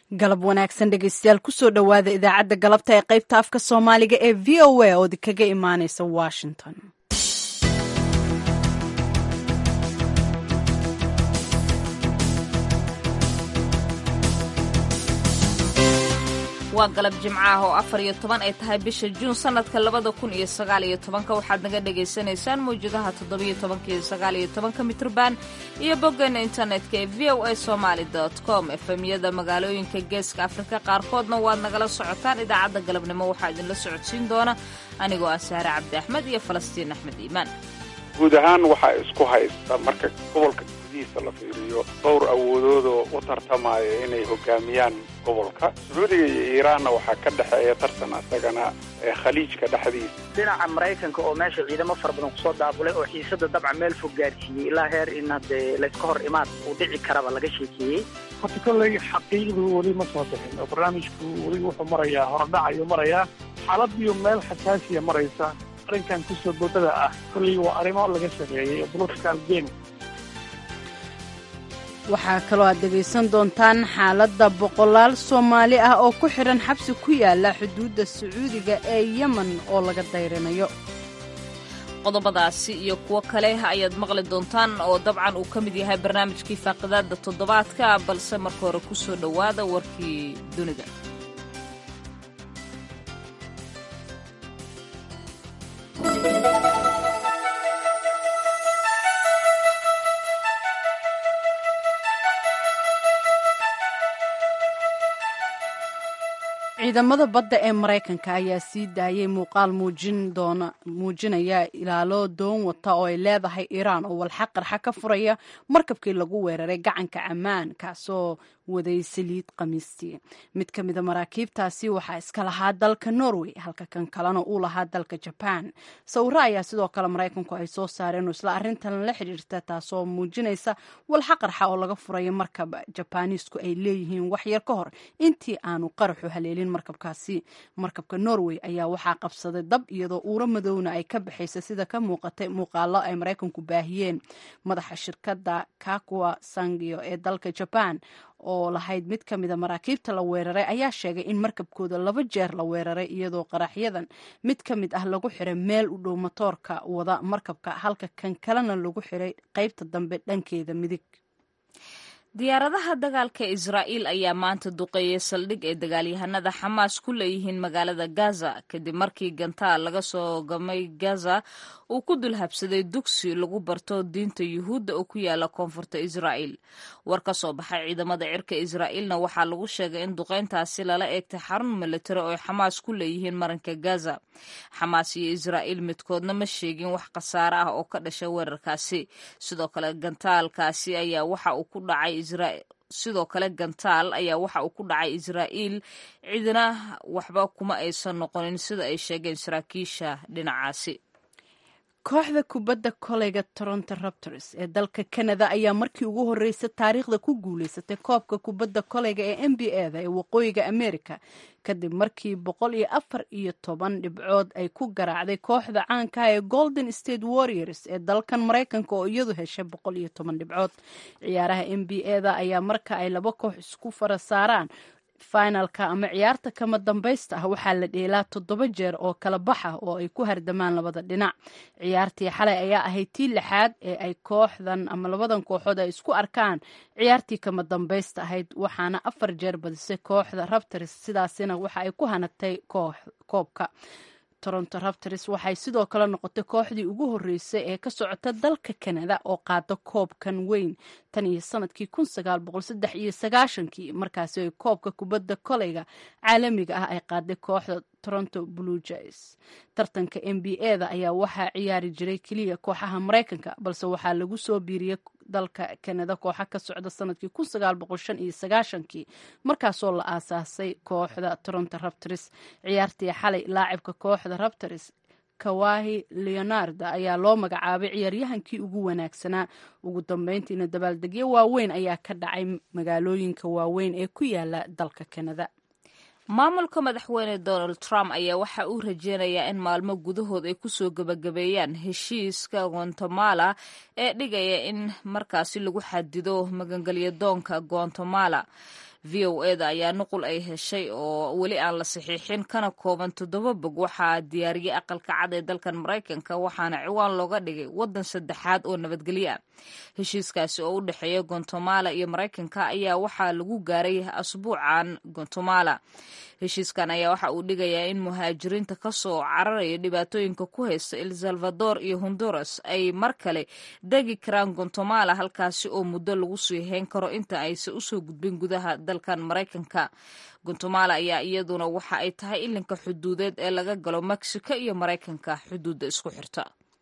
galab wanaagsan dhegeystayaal kusoo dhowaada idaacadda galabta ee qaybta afka soomaaliga ee v o a oo kaga imaaneysa washington waa galab jimcaah oo afar iyo toban ay tahay bisha juun sanadka labada kun iyo sagaal iyo tobanka waxaad naga dhagaysanaysaan mawjadaha toddobiyo tobanka iyo sagaal iyo tobanka mitrban iyo boggeena internetka ee v o a somaali com efemyada magaalooyinka geeska afrika qaarkoodna waad nagala socotaan idaacadda galabnimo waxaa idinla socodsiin doona anigoo ah saare cabdi axmed iyo falastiin axmed iimaan guud ahaan waxaa isku haysta marka gobolka gudihiisa la fiiriyo dhowr awoodoodoo u tartamaya inay hogaamiyaan gobolka sacuudiga iyo iiraanna waxaa ka dhexeeya tartan asagana khaliijka dhexdiisa dhinaca maraykanka oo meesha ciidamo fara badan kusoo daabulay oo xiisada dabca meel fog gaarsiiyey ilaa heer in hadee layska hor imaad uu dhici karaba laga sheekeeyey horta kolley xaqiiqdu weli ma soo bixin oo barnaamijku weli wuxuu marayaa horodhac ayuu marayaa xaaladiyo meel xasaasiya maraysa arrinkan kusoo boodada ah kolley waa arrimo laga sameeyey oo political game waxaa kaloo aad dhegaysan doontaan xaaladda boqolaal soomaali ah oo ku xidhan xabsi ku yaala xuduudda sacuudiga ee yemen oo laga dayrinayo qodobadaasi iyo kuwo kale ayaad maqli doontaan oo dabcan uu ka mid yahay barnaamijkii faaqidaadda toddobaadka balse marka hore ku soo dhowaada warkii dunida ciidamada badda ee maraykanka ayaa sii daayay muuqaal muujinaya ilaalo doon wata oo ay leedahay iiraan oo walxa qarxa ka furaya markabkii lagu weeraray gacanka camaan kaasoo waday saliid khamiistii mid ka mida maraakiibtaasi waxaa iska lahaa dalka norway halka kan kalena uu lahaa dalka jaban sawiro ayaa sidoo kale maraykanku ay soo saareen oo isla arrintan la xidhiirta taasoo muujinaysa walxa qarxa oo laga furayo markab jabaniisku ay leeyihiin waxyar ka hor intii aanu qaraxu haleelin markabkaasi markabka norway ayaa waxaa qabsaday dab iyadoo uuro madowna ay ka baxaysa sida ka muuqatay muuqaalo ay maraykanku baahiyeen madaxa shirkadda kakwa sangio ee dalka jaban oo lahayd mid ka mida maraakiibta la weeraray ayaa sheegay in markabkooda laba jeer la weeraray iyadoo qaraxyadan mid ka mid ah lagu xiray meel u dhow matoorka wada markabka halka kan kalena lagu xiray qaybta dambe dhankeeda midig diyaaradaha dagaalka israa'iil ayaa maanta duqeeyey saldhig ay dagaalyahanada xamaas ku leeyihiin magaalada gaza kadib markii gantaal laga soo gamay gaza uu ku dul habsaday dugsi lagu barto diinta yuhuudda oo ku yaala koonfurta israa'iil war ka soo baxay ciidamada cirka israa'iilna waxaa lagu sheegay in duqeyntaasi lala eegtay xarun militari oo ay xamaas ku leeyihiin maranka gaza xamaas iyo israa'iil midkoodna ma sheegin wax khasaare ah oo ka dhashay weerarkaasi sidoo kale gantaalkaasi ayaa waxa uu ku dhacay sidoo kale gantaal ayaa waxa uu ku dhacay israa'iil cidina waxba kuma aysan noqonin sida ay sheegeen saraakiisha dhinacaasi kooxda kubadda koleyga toronto raptors ee dalka canada ayaa markii ugu horreysay taariikhda ku guuleysatay koobka kubadda koleyga ee n b a da ee waqooyiga america kadib markii boqol iyo afar iyo toban dhibcood ay ku garaacday kooxda caankaha ee golden state warriors ee dalkan maraykanka oo iyadu heshay boqol iyo toban dhibcood ciyaaraha n b a da ayaa marka ay laba koox isku fara saaraan finalka ama ciyaarta kama dambaysta ah waxaa la dheelaa toddoba jeer oo kala baxa oo ay ku hardamaan labada dhinac ciyaartii xalay ayaa ahayd tii lixaad ee ay kooxdan ama labadan kooxood ay isku arkaan ciyaartii kama dambaysta ahayd waxaana afar jeer badisay kooxda raptors sidaasina waxa ay ku hanatay koobka toronto raptors waxay sidoo kale noqotay kooxdii ugu horreysay ee ka socota dalka canada oo qaada koobkan weyn tan iyo sanadkii kun sagaal boqol saddex iyo sagaashankii markaasi ay koobka kubadda koleyga caalamiga ah ay qaaday kooxda toronto blue jays tartanka n b a da ayaa waxaa ciyaari jiray keliya kooxaha maraykanka balse waxaa lagu soo biiriyey dalka canada kooxa ka socda sanadkii kun sagaal boqol shan iyo sagaashankii markaasoo la aasaasay kooxda toronto raptors ciyaartii xalay laacibka kooxda raptors kawahi leonard ayaa loo magacaabay ciyaaryahankii ugu wanaagsanaa ugu dambeyntiina dabaaldegyo waaweyn ayaa ka dhacay magaalooyinka waaweyn ee ku yaala dalka canada maamulka madaxweyne donald trump ayaa waxa uu rajeynayaa in maalmo gudahood ay kusoo gebagabeeyaan heshiiska guatemala ee dhigaya in markaasi lagu xadido magangelyadoonka guatemala v o eda ayaa nuqul ay heshay oo weli aan la saxiixin kana kooban toddoba bog waxaa diyaariyey aqalka cad ee dalkan maraykanka waxaana ciwaan looga dhigay waddan saddexaad oo nabadgelyo ah heshiiskaasi oo u dhexeeya gontomala iyo maraykanka ayaa waxaa lagu gaaray asbuucan gontomala heshiiskan ayaa waxa uu dhigayaa in muhaajiriinta ka soo cararaya dhibaatooyinka ku haysta el salvador iyo honduras ay mar kale degi karaan gontomala halkaasi oo muddo lagu sii hayn karo inta aysan usoo gudbin gudaha dalkan maraykanka gontomala ayaa iyaduna waxa ay tahay ilinka xuduudeed ee laga galo mexico iyo maraykanka xuduudda isku xirta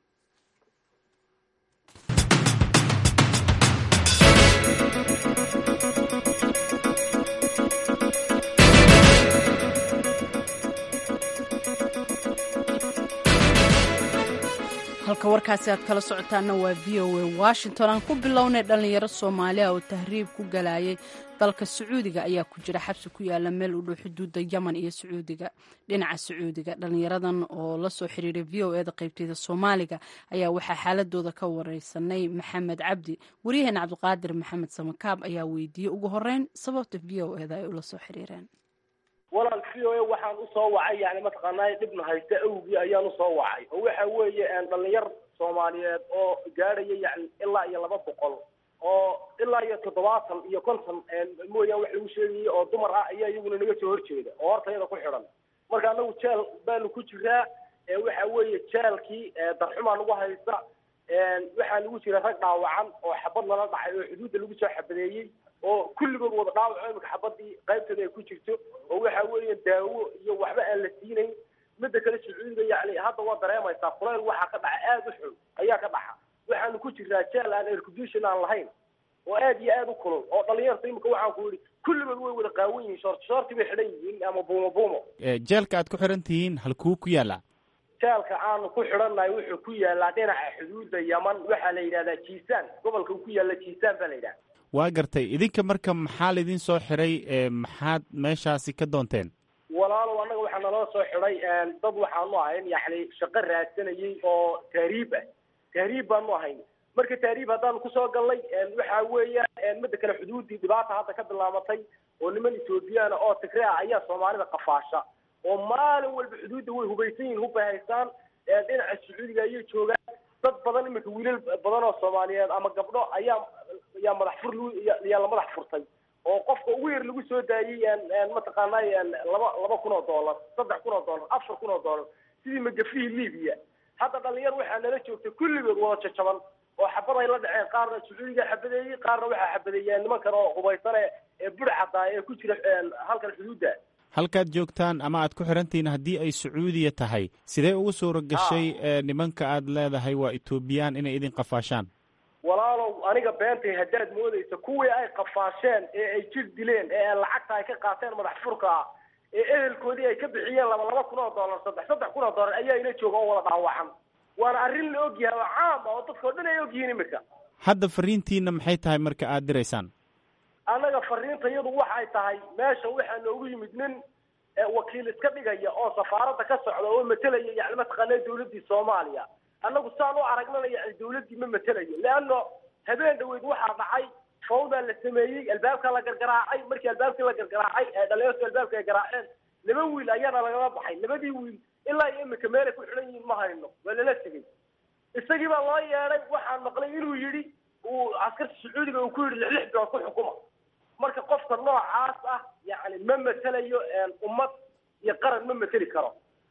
halka warkaasi aad kala socotaana waa v o a washington aan ku bilownay dhallinyaro soomaaliya oo tahriib ku galayay dalka sacuudiga ayaa ku jira xabsi ku yaala meel u dhow xuduudda yemen iyo sacuudiga dhinaca sacuudiga dhallinyaradan oo la soo xiriiray v o eda qaybteeda soomaaliga ayaa waxaa xaaladooda ka wareysanay maxamed cabdi waryaheena cabdiqaadir maxamed samakaab ayaa weydiiyey ugu horeyn sababta v o eda ay ula soo xiriireen walaal v o a waxaan usoo wacay yani mataqaanaa dhibna haysta awgii ayaan usoo wacay oo waxa weeye dhalinyar soomaaliyeed oo gaadhaya yani ilaa iyo laba boqol oo ilaa iyo toddobaatan iyo konton mooyaan wax lagu sheegayay oo dumar ah ayaa iyaguna naga soo horjeeda oo hortayada ku xidhan marka anagu jeel baanu ku jiraa waxa weeye jeelkii darxumaa nagu haysta waxaa lagu jira rag dhaawacan oo xabad lala dhacay oo xuduudda lagu soo xabadeeyey oo kulligood wada dhaawaco imika xabadii qaybteeda ay ku jirto oo waxa weeye daawo iyo waxba aan la siinayn midda kale sacuudiga yani hadda waa dareemaysaa kulayl waxaa ka dhaca aada u xun ayaa ka dhaxa waxaanu ku jiraa jeel aan aircondition aan lahayn oo aad iyo aada u kulul oo dhalinyarta imika waxaan ku yidhi kulligood way wada qaawan yihiin shoorti shoorti bay xidhan yihiin ama buumo buumo jeelka aad ku xiran tihiin halkuu ku yaala jeelka aanu ku xidhannahay wuxuu ku yaalaa dhinaca xuduudda yeman waxaa la yidhahdaa jiisaan gobolka uu ku yaalla jiisaan baa la yidhahda waa gartay idinka marka maxaa laydin soo xiray maxaad meeshaasi ka doonteen walaalow annaga waxaa naloo soo xidhay dad waxaanu ahayn yani shaqo raadsanayay oo tahriib ah tahriib baanu ahayn marka tahriib haddaanu kusoo gallay waxa weeyaan midda kale xuduuddii dhibaata hadda ka bilaabatay oo niman ethoobiyaana oo tigre ah ayaa soomaalida qafaasha oo maalin walba xuduudda way hubaysan yihin hubbay haystaan dhinaca sacuudiga ayay joogaan dad badan iminka wiilal badan oo soomaaliyeed ama gabdho ayaa yaa madax fur yaa la madax furtay oo qofka ugu yar lagu soo daayey mataqaanaa laba laba kun oo dollar saddex kun oo dollar afar kun oo dollar sidii magafihii libiya hadda dhalinyar waxaa nala joogtay kulligood wada jajaban oo xabad ay la dhaceen qaarna sacuudiga xabadeeyey qaarna waxaa xabadeeyeen nimankan oo hubaysane ee bur caddaay ee ku jira halkan xuduudda halkaad joogtaan ama aad ku xirantihiin haddii ay sacuudiya tahay sidee ugu suura gashay nimanka aad leedahay waa etoobiyaan inay idin qafaashaan walaalow aniga beentay haddaad moodaysa kuwii ay qafaasheen ee ay jir dileen ee lacagta ay ka qaateen madax furka ah ee ehelkoodii ay ka bixiyeen laba laba kun oo dollar saddex saddex kun oo dollar ayaa ila jooga oo wada dhaawacan waana arrin la ogyahay oo caam ah oo dadka o dhan ay ogyihiin imika hadda fariintiina maxay tahay marka aad diraysaan annaga fariinta iyadu waxay tahay meesha waxaa noogu yimid nin wakiil iska dhigaya oo safaaradda ka socda oo matelaya yani mataqaanaa dawladdii soomaaliya annagu saan u aragnana yani dawladdii ma matelayo leanno habeen dhaweyd waxaa dhacay fawdaa la sameeyey albaabkaa la gargaraacay markii albaabkii la gargaraacay ee dhalinyartu albaabka ay garaaceen laba wiil ayaana lagala baxay labadii wiil ilaa iyo imika meelay ku xidhan yihiin ma hayno waa lala tegey isagii baa loo yeedhay waxaan maqlay inuu yidhi uu askarta sacuudiga uu ku yidhi lix lix bilood ku xukuma marka qofka noocaas ah yani ma matelayo ummad iyo qaran ma mateli karo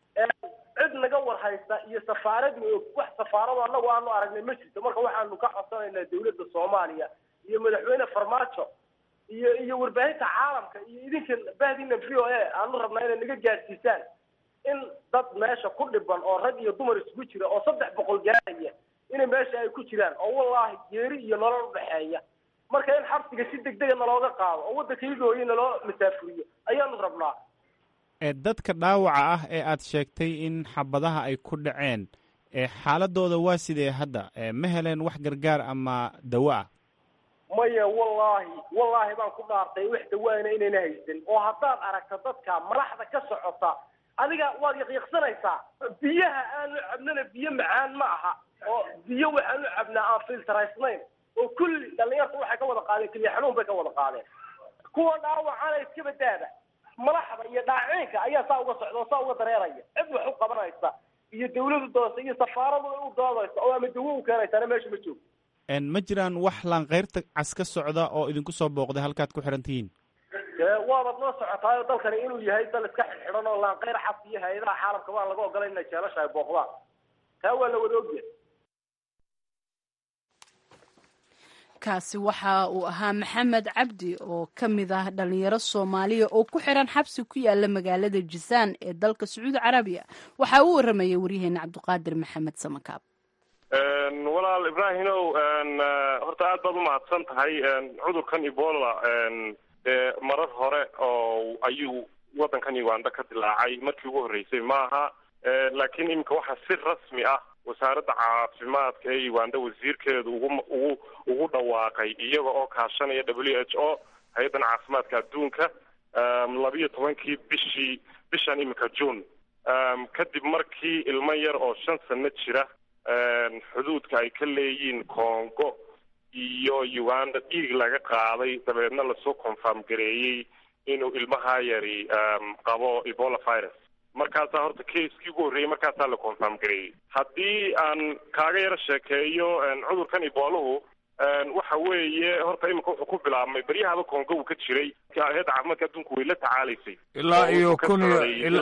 cid naga war haysta iyo safaarad ma og wax safaarado annagu aanu aragnay ma jirto marka waxaanu ka codsanaynaa dawladda soomaaliya iyo madaxweyne farmaajo iyo iyo warbaahinta caalamka iyo idinkan bahdina v o a aanu rabnaa inay naga gaadsiisaan in dad meesha ku dhiban oo rag iyo dumar isugu jira oo saddex boqol gaaraya inay meesha ay ku jiraan oo wallaahi geeri iyo nolol udhexeeya marka in xabsiga si degdega nalooga qaado oo waddanka igooya naloo masaafuriyo ayaanu rabnaa dadka dhaawaca ah ee aad sheegtay in xabadaha ay ku dhaceen xaaladooda waa sidee hadda ma heleen wax gargaar ama dawo ah maya wallaahi wallaahi baan ku dhaartay wax dawaana inayna haysan oo haddaad aragta dadka madaxda ka socota adiga waad yaqyaqsanaysaa biyaha aanu cabnana biyo macaan ma aha oo biyo waxaanu cabnaa aan filtaraysnayn oo kulli dhalinyarta waxay ka wada qaadeen keliya xanuun bay ka wada qaadeen kuwa dhaawacana iska badaada madaxda iyo dhaaciinka ayaa saa uga socda oo saa uga dareeraya cid wax u qabanaysa iyo dawladu doonaysa iyo safaaradu u doodaysa oo ama dawo u keenaysana meesha ma joogo ma jiraan wax laanqeyrta cas ka socda oo idinku soo booqday halkaad ku xihan tihiin waabaad noo socotaayo dalkani inuu yahay dal iska xidxidan oo laanqeyr xas iyo hay-adaha caalamka waa laga ogolay inay jeelashahay booqdaan taa waa la wada ogyahay kaasi waxa uu ahaa maxamed cabdi oo ka mid ah dhalinyaro soomaaliya oo ku xiran xabsi ku yaala magaalada jisaan ee dalka sacuudi carabiya waxaa uu waramayay waryaheena cabdiqaadir maxamed samakaab walaal ibraahimow horta aad baad umahadsan tahay cudurkan ebola marar hore oo ayuu waddankan uganda ka dilaacay markii ugu horreysay maaha laakiin iminka waxaa si rasmi ah wasaaradda caafimaadka ee uganda wasiirkeedu ugu ugu ugu dhawaaqay iyaga oo kaashanaya w h o hay-addan caafimaadka adduunka labiyo tobankii bishii bishan iminka june kadib markii ilmo yar oo shan sano jira xuduudka ay ka leeyihiin congo iyo uganda dhiig laga qaaday dabeedna lasoo confirm gareeyey inuu ilmaha yari qabo ebola virus markaasaa horta caskii ugu horreeyey markaasaa la confirm gareeyey haddii aan kaaga yaro sheekeeyo cudurkan ebolahu waxa weeye horta iminka wuxuu ku bilaabmay beryahaba congo uu ka jiray hay-adda caafimaadka adduunku way la tacaalaysay ilaa iyo kun iyo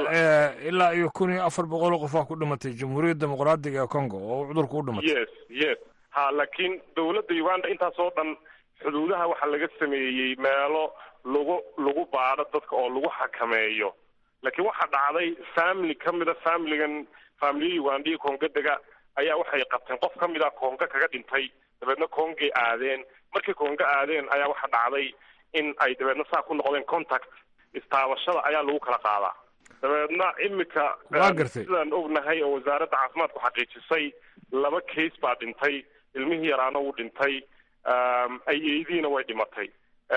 ilaa iyo kun iyo afar boqol oo qof aa ku dhimatay jamhuuriyadda dimuqraadiga ee congo oo cudurku u dhimatay yes yes ha laakiin dawladda uganda intaas oo dhan xuduudaha waxaa laga sameeyey meelo lagu lagu baadho dadka oo lagu xakameeyo laakiin waxaa dhacday family ka mida familigan familiya ugandaiyo congo dega ayaa waxay qabteen qof ka mid a congo kaga dhintay dabeedna congay aadeen markay congo aadeen ayaa waxaa dhacday in ay dabeedna saa ku noqdeen contact istaabashada ayaa lagu kala qaadaa dabeedna imika waa gartay sidaan ognahay oo wasaaradda caafimaadku xaqiijisay laba case baa dhintay ilmihii yaraana wuu dhintay ayeydiina way dhimatay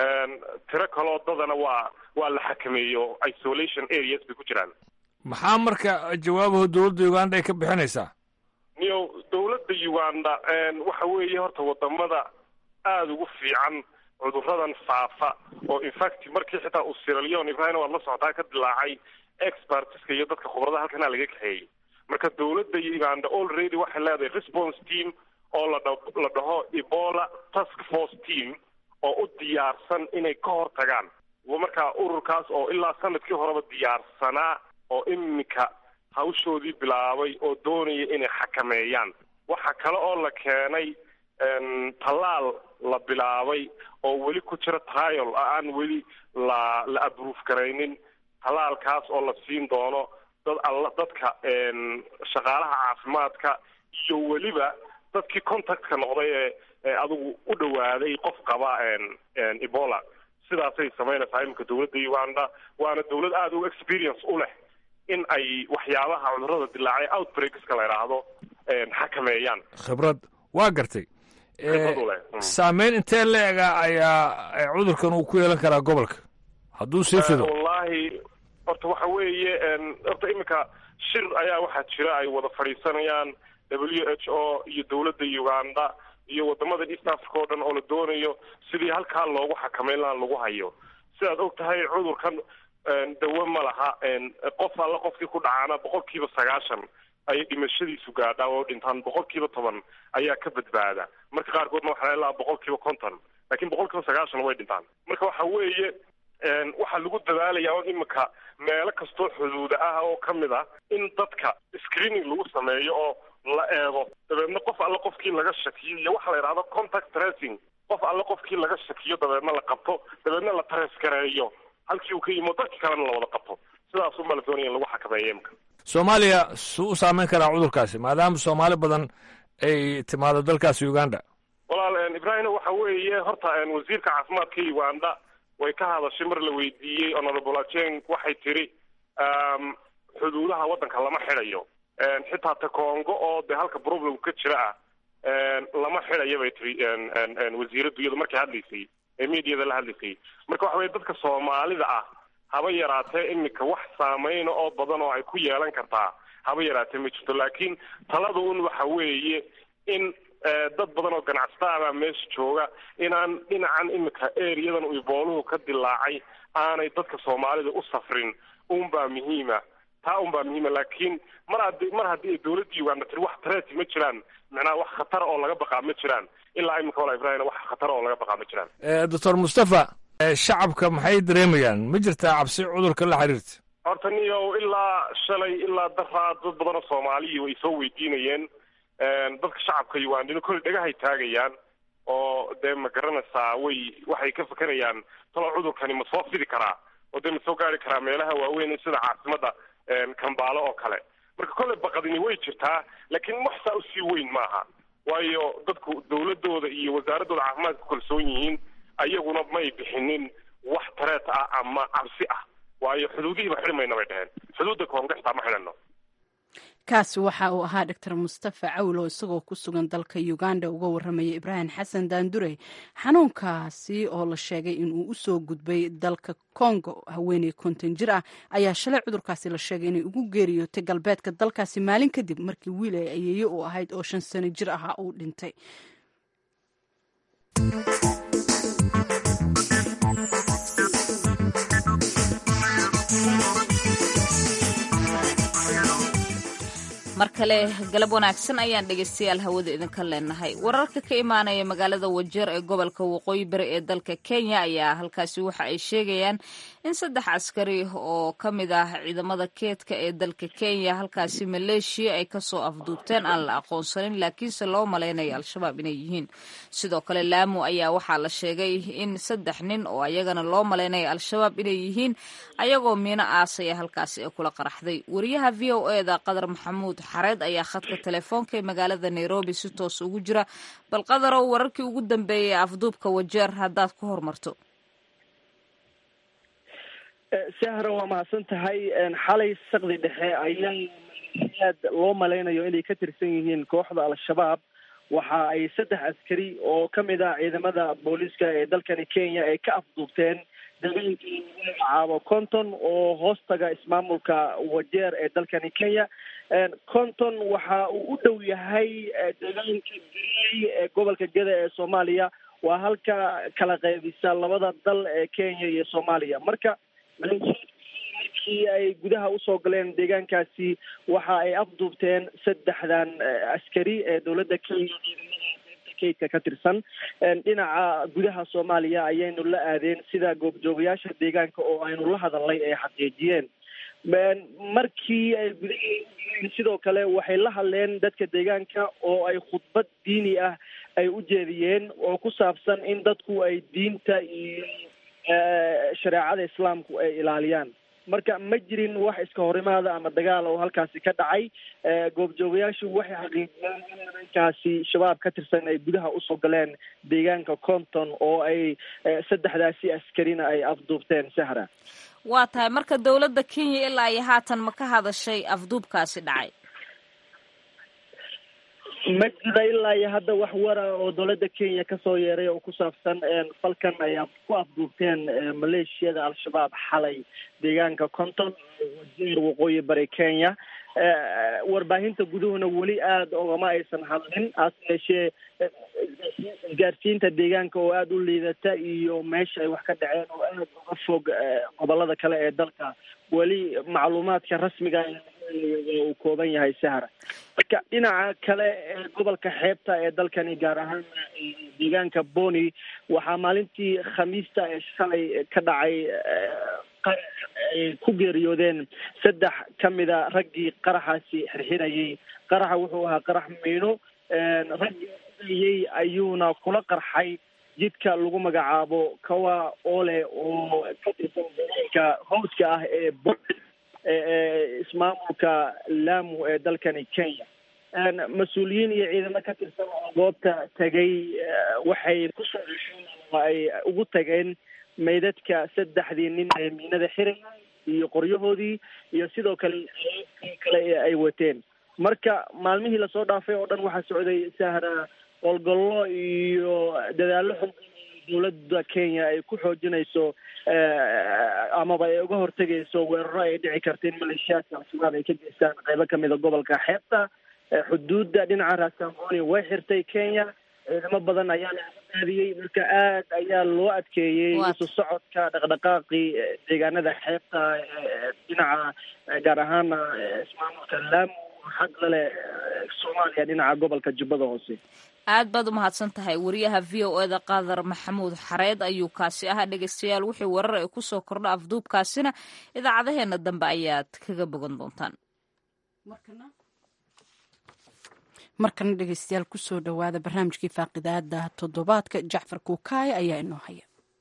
tiro kaloo dadana waa waa la xakameeyo isolation areas bay ku jiraan maxaa marka jawaabaha dowladda uganda ay ka bixinaysaa niyo dawladda uganda waxa weeye horta wadamada aada ugu fiican cuduradan faafa oo infact markii xitaa uu siralion ibrahim waad la socotaa ka dilaacay expertiska iyo dadka khubrada halkanaa laga kaxeeyey marka dawladda uganda already waxay leedahay response team oo la dha la dhaho ebola task force team oo u diyaarsan inay ka hor tagaan markaa ururkaas oo ilaa sanadkii horeba diyaarsanaa oo iminka hawshoodii bilaabay oo doonaya inay xakameeyaan waxa kale oo la keenay tallaal la bilaabay oo weli ku jira trial aan weli la la aprove garaynin tallaalkaas oo la siin doono dad alla dadka shaqaalaha caafimaadka iyo weliba dadkii contactka noqday ee ee adigu u dhawaaday qof qaba ebola sidaasay samaynaysaa iminka dawladda uganda waana dawlad aada u experience u leh in ay waxyaabaha cudurrada dilaacay outbreakska la idhaahdo xakameeyaan khibrad waa gartay khibrad u leh saameyn intee la-ega ayaa cudurkan uu ku yeelan karaa gobolka hadduu sii fido wallahi horta waxa weeye horta iminka shir ayaa waxaa jira ay wada fadhiisanayaan w h o iyo dawladda uganda iyo wadamada east africa oo dhan oo la doonayo sidii halkaa loogu xakameyn lahaa lagu hayo sidaad og tahay cudurkan dawo ma laha qof alla qofkii ku dhacaana boqol kiiba sagaashan ayay dhimashadiisu gaadhaa oo dhintaan boqol kiiba toban ayaa ka badbaada marka qaarkoodna waxaa laga lahaa boqol kiiba konton laakiin boqol kiiba sagaashan way dhintaan marka waxa weeye waxaa lagu dadaalaya on iminka meelo kastoo xuduuda ah oo ka mid ah in dadka screening lagu sameeyo oo la eego dabeedna qof alle qofkii laga shakiyo iyo waxa la yidhahdo contact tracing qof alle qofkii laga shakiyo dabeedna la qabto dabeedna la tareskareeyo halkii uu ka yimo dadki kalena la wada qabto sidaas unbaa la doonaya in lagu xakameeyo imka soomaaliya suu u saameyn karaa cudurkaasi maadaama soomaali badan ay timaado dalkaasi uganda walaal ibrahim waxa weeye horta wasiirka caafimaadka uganda way ka hadashay mar la weydiiyey honorable ajeng waxay tiri xuduudaha waddanka lama xidhayo xitaa ta congo oo dee halka problem ka jira ah lama xidhayo bay tiri wasiiraddu iyadu markay hadlaysay ee mediada la hadlaysay marka waxa weye dadka soomaalida ah haba yaraatee iminka wax saameyna oo badan oo ay ku yeelan kartaa haba yaraatee ma jirto laakiin talada un waxa weeye in dad badan oo ganacsato ah baa meesha jooga inaan dhinacan iminka ereyadan uu ibooluhu ka dilaacay aanay dadka soomaalida u safrin unbaa muhiima taa unbaa muhiima laakiin mar haddii mar haddii ay dawladda uganda tiri wax tareeti ma jiraan macnaha wax khatara oo laga baqaa ma jiraan ilaa iminka wala ibrahim wax khatara oo laga baqaa ma jiraan doctor mustafa shacabka maxay dareemayaan ma jirtaa cabsi cudurka la xiriirta horta niyow ilaa shalay ilaa daraa dad badan oo soomaaliyi way soo weydiinayeen dadka shacabka ugandina kolley dhagahay taagayaan oo dee ma garanaysaa way waxay ka fekerayaan talo cudurkani ma soo fidi karaa oo dee ma soo gaari karaa meelaha waaweyn sida caasimadda kambaalo oo kale marka kolley baqadini way jirtaa laakiin wax saa usii weyn maaha waayo dadku dawladooda iyo wasaaradooda caafimaadka ku kalsoon yihiin ayaguna may bixinin wax tareet ah ama cabsi ah waayo xuduudihiiba xidhmayna bay dheheen xuduudda koonga xitaa ma xidhano kaasi waxa uu ahaa doctor mustafa cawlo isagoo ku sugan dalka uganda uga warramaya ibraahim xasan daandure xanuunkaasi oo la sheegay inuu usoo gudbay dalka congo haweeney konton jir ah ayaa shalay cudurkaasi la sheegay inay ugu geeriyootay galbeedka dalkaasi maalin kadib markii wiil ay ayeeye u ahayd oo shan sano jir ahaa uu dhintay mar kale galab wanaagsan ayaan dhegaystayaal hawada idinka leenahay wararka ka imaanaya magaalada wajeer ee gobolka waqooyi bari ee dalka kenya ayaa halkaasi waxa ay sheegayaan in saddex askari oo ka mid ah ciidamada keedka ee dalka kenya halkaasi maleeshiya ay kasoo afduubteen aan la aqoonsanin laakiinse loo malaynayo al-shabaab inay yihiin sidoo kale laamu ayaa waxaa la sheegay in saddex nin oo ayagana loo malaynayo al-shabaab inay yihiin ayagoo miino aasaya halkaasi ee kula qaraxday wariyaha v o eda qadar maxamuud xareed ayaa khadka telefoonka ee magaalada nairobi si toos ugu jira bal qadarow wararkii ugu dambeeyay ee afduubka wajeer haddaad ku hormarto sahra waa mahadsan tahay xalay saqdi dhexe ayaa aad loo malaynayo inay ka tirsan yihiin kooxda al-shabaab waxa ay saddex askari oo ka mid ah ciidamada booliiska ee dalkani kenya ay ka afduubteen deegaankii magacaabo conton oo hoostaga ismaamulka wajeer ee dalkani kenya conton waxa uu u dhow yahay deegaanka galey ee gobolka geda ee soomaaliya waa halka kala qaybisa labada dal ee kenya iyo soomaaliya marka markii ay gudaha usoo galeen deegaankaasi waxa ay afduubteen saddexdan askari ee dowladda kenya kaydka ka tirsan dhinaca gudaha soomaaliya ayaynu la aadeen sida goobjoogayaasha deegaanka oo aynu la hadalnay ay xaqiijiyeen markii ay gudaha sidoo kale waxay la hadleen dadka deegaanka oo ay khudbad diini ah ay u jeediyeen oo ku saabsan in dadku ay diinta iyo shareecada islaamku ay ilaaliyaan marka ma jirin wax iska horimaada ama dagaal oo halkaasi ka dhacay goobjoogayaashu waxay xaqiijiyeen in nimankaasi shabaab ka tirsan ay gudaha usoo galeen deegaanka conton oo ay saddexdaasi askarina ay afduubteen sahra waa tahay marka dowladda kenya ilaa iyo haatan ma ka hadashay afduubkaasi dhacay ma jira ilaa iyo hadda wax wara oo dowladda kenya kasoo yeeray oo ku saabsan falkan ay ku afduubteen maleeshiyada al-shabaab xalay deegaanka conton wajeer waqooyi bari kenya warbaahinta guduhuna weli aada ogama aysan hadlin hase yeeshee isgaarsiinta deegaanka oo aada u liidata iyo meesha ay wax ka dhaceen oo aada uga fog gobolada kale ee dalka weli macluumaadka rasmiga uu kooban yahay sahra marka dhinaca kale ee gobolka xeebta ee dalkani gaar ahaan deegaanka boni waxaa maalintii khamiista ee shalay ka dhacay ay ku geeriyoodeen saddex ka mida raggii qaraxaasi xirxirayay qaraxa wuxuu ahaa qarax miino raggii ayay ayuuna kula qarxay jidka lagu magacaabo kawa ole oo ka tirsan deegaanka howska ah ee bo ismaamulka lamu ee dalkani kenya mas-uuliyiin iyo ciidamo ka tirsan oo goobta tegay waxay kusoo cesheen ama ay ugu tageen meydadka saddexdii nin ee miinada xirayay iyo qoryahoodii iyo sidoo kale kale ee ay wateen marka maalmihii lasoo dhaafay oo dhan waxaa socday sahra qolgollo iyo dadaallo xun dowladda kenya ay ku xoojinayso amaba ay uga hortegayso weeraro ay dhici karta in maleeshiyaadka al-shabaab ay ka geystaan qeybo kamida gobolka xeebta xuduudda dhinaca raasamboni way xirtay kenya ciidamo badan ayaana aadiyey marka aad ayaa loo adkeeyey isu socodka dhaqdhaqaaqii deegaanada xeebta dhinaca gaar ahaana ismaamulka laamu xag lale soomaaliya dhinaca gobolka jubbada hoose aad baad umahadsan tahay wariyaha v o eda qaadar maxamuud xareed ayuu kaasi ahaa dhegeystayaal wixii warar ay kusoo kordha afduubkaasina idaacadaheena dambe ayaad kaga bogan doontaan markana dhegeystayaal kusoo dhowaada barnaamijkii faaqidaada toddobaadka jacfar kuukaaya ayaa inoo haya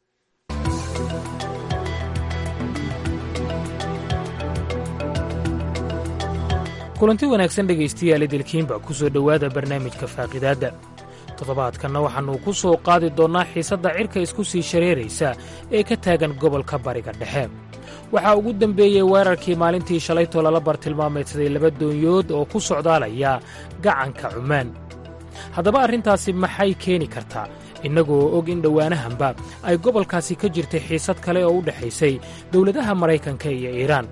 kulanti wanaagsan dhegaystayaal idilkiinba ku soo dhowaada barnaamijka faaqidaadda toddobaadkanna waxaannu ku soo qaadi doonnaa xiisadda cirka isku sii shareeraysa ee ka taagan gobolka bariga dhexe waxaa ugu dembeeyey weerarkii maalintii shalaytoo lala bartilmaameedsaday laba doonyood oo ku socdaalaya gacanka cumaan haddaba arrintaasi maxay keeni kartaa innagoo og in dhowaanahanba ay gobolkaasi ka jirtay xiisad kale oo u dhexaysay dowladaha maraykanka iyo iiraan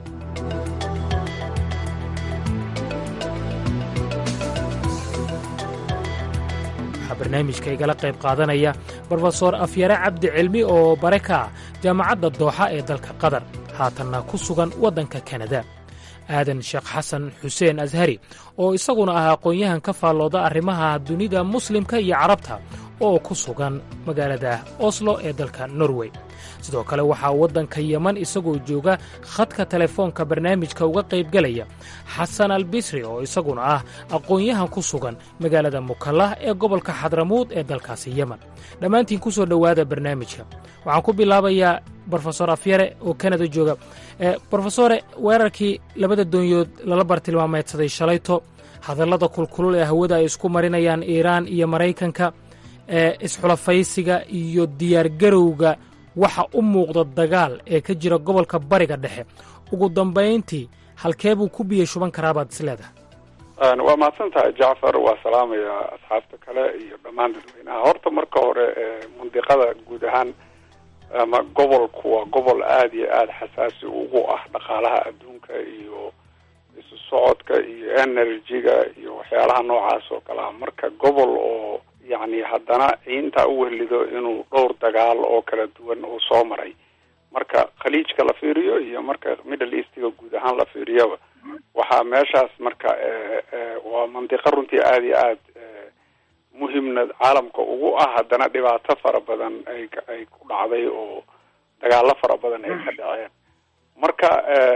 waxaa barnaamijka igala qayb qaadanaya brofesor afyare cabdi cilmi oo bare ka ah jaamacadda dooxa ee dalka qatar haatanna ku sugan waddanka kanada aadan sheekh xasan xuseen ashari oo isaguna ah aqoon-yahan ka faallooda arrimaha dunida muslimka iyo carabta oo ku sugan magaalada oslo ee dalka norway sidoo kale waxaa waddanka yeman isagoo jooga khadka telefoonka barnaamijka uga qaybgelaya xasan albisri oo isaguna ah aqoon-yahan ku sugan magaalada mukallah ee gobolka xadramuud ee dalkaasi yeman dhammaantiin ku soo dhowaada barnaamijka waxaan ku bilaabayaa brofesor afyare oo kanada jooga brofesore weerarkii labada doonyood lala bartilmaameedsaday shalayto hadallada kulkulul ee hawada ay isku marinayaan iiraan iyo maraykanka ee isxulafaysiga iyo diyaargarowga waxa u muuqda dagaal ee ka jira gobolka bariga dhexe ugu dambayntii halkee buu ku biyo shuban karaabaad isleedahay waa mahadsan tahay jacfar waa salaamayaa asxaabta kale iyo dhammaan dadweynaha horta marka hore mundiqada guud ahaan ama gobolku waa gobol aada iyo aada xasaasi ugu ah dhaqaalaha adduunka iyo isu socodka iyo energy-ga iyo waxyaalaha noocaas oo kale ah marka gobol oo yacni haddana intaa u wehlido inuu dhowr dagaal oo kala duwan uu soo maray marka khaliijka la fiiriyo iyo marka middle eastiga guud ahaan la fiiriyaba waxaa meeshaas marka waa mandiqo runtii aada iyo aad muhimna caalamka ugu ah haddana dhibaato fara badan ay ay ku dhacday oo dagaalo fara badan ay ka dhaceen marka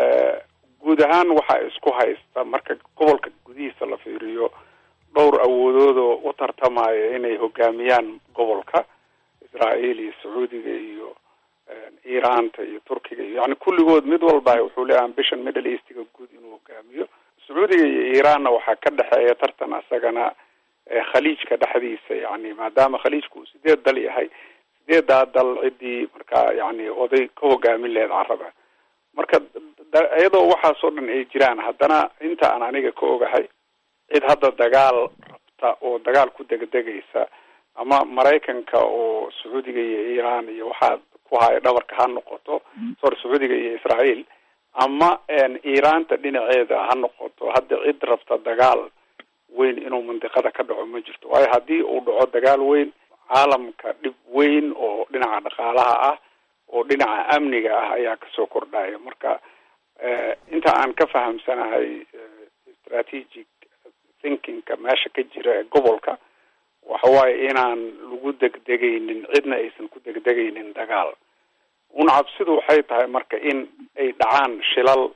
guud ahaan waxaa isku haysta marka gobolka gudihiisa la fiiriyo dhowr awoodoodoo u tartamaya inay hogaamiyaan gobolka israael iyo sacuudiga iyo iiraanta iyo turkiga iyo yani kulligood mid walba wuxuu leeyahay ambition middle eastiga guud inuu hogaamiyo sacuudiga iyo iiraanna waxaa ka dhexeeya tartan asagana khaliijka dhexdiisa yani maadaama khaliijku uu sideed dal yahay sideedaa dal ciddii markaa yani oday ka hogaamin laheyd caraba marka iyadoo waxaasoo dhan ay jiraan haddana inta aan aniga ka ogahay cid hadda dagaal rabta oo dagaal ku degdegaysa ama maraykanka oo sacuudiga iyo iiraan iyo waxaa ku haya dhabarka ha noqoto sorry sacuudiga iyo israael ama iiraanta dhinaceeda ha noqoto hadda cid rabta dagaal weyn inuu mandiqada ka dhaco ma jirto waayo haddii uu dhaco dagaal weyn caalamka dhib weyn oo dhinaca dhaqaalaha ah oo dhinaca amniga ah ayaa kasoo kordhaya marka inta aan ka fahamsanahay strategic thinkingka meesha ka jira ee gobolka waxa waaye inaan lagu degdegaynin cidna aysan ku degdegaynin dagaal una cabsidu waxay tahay marka in ay dhacaan shilal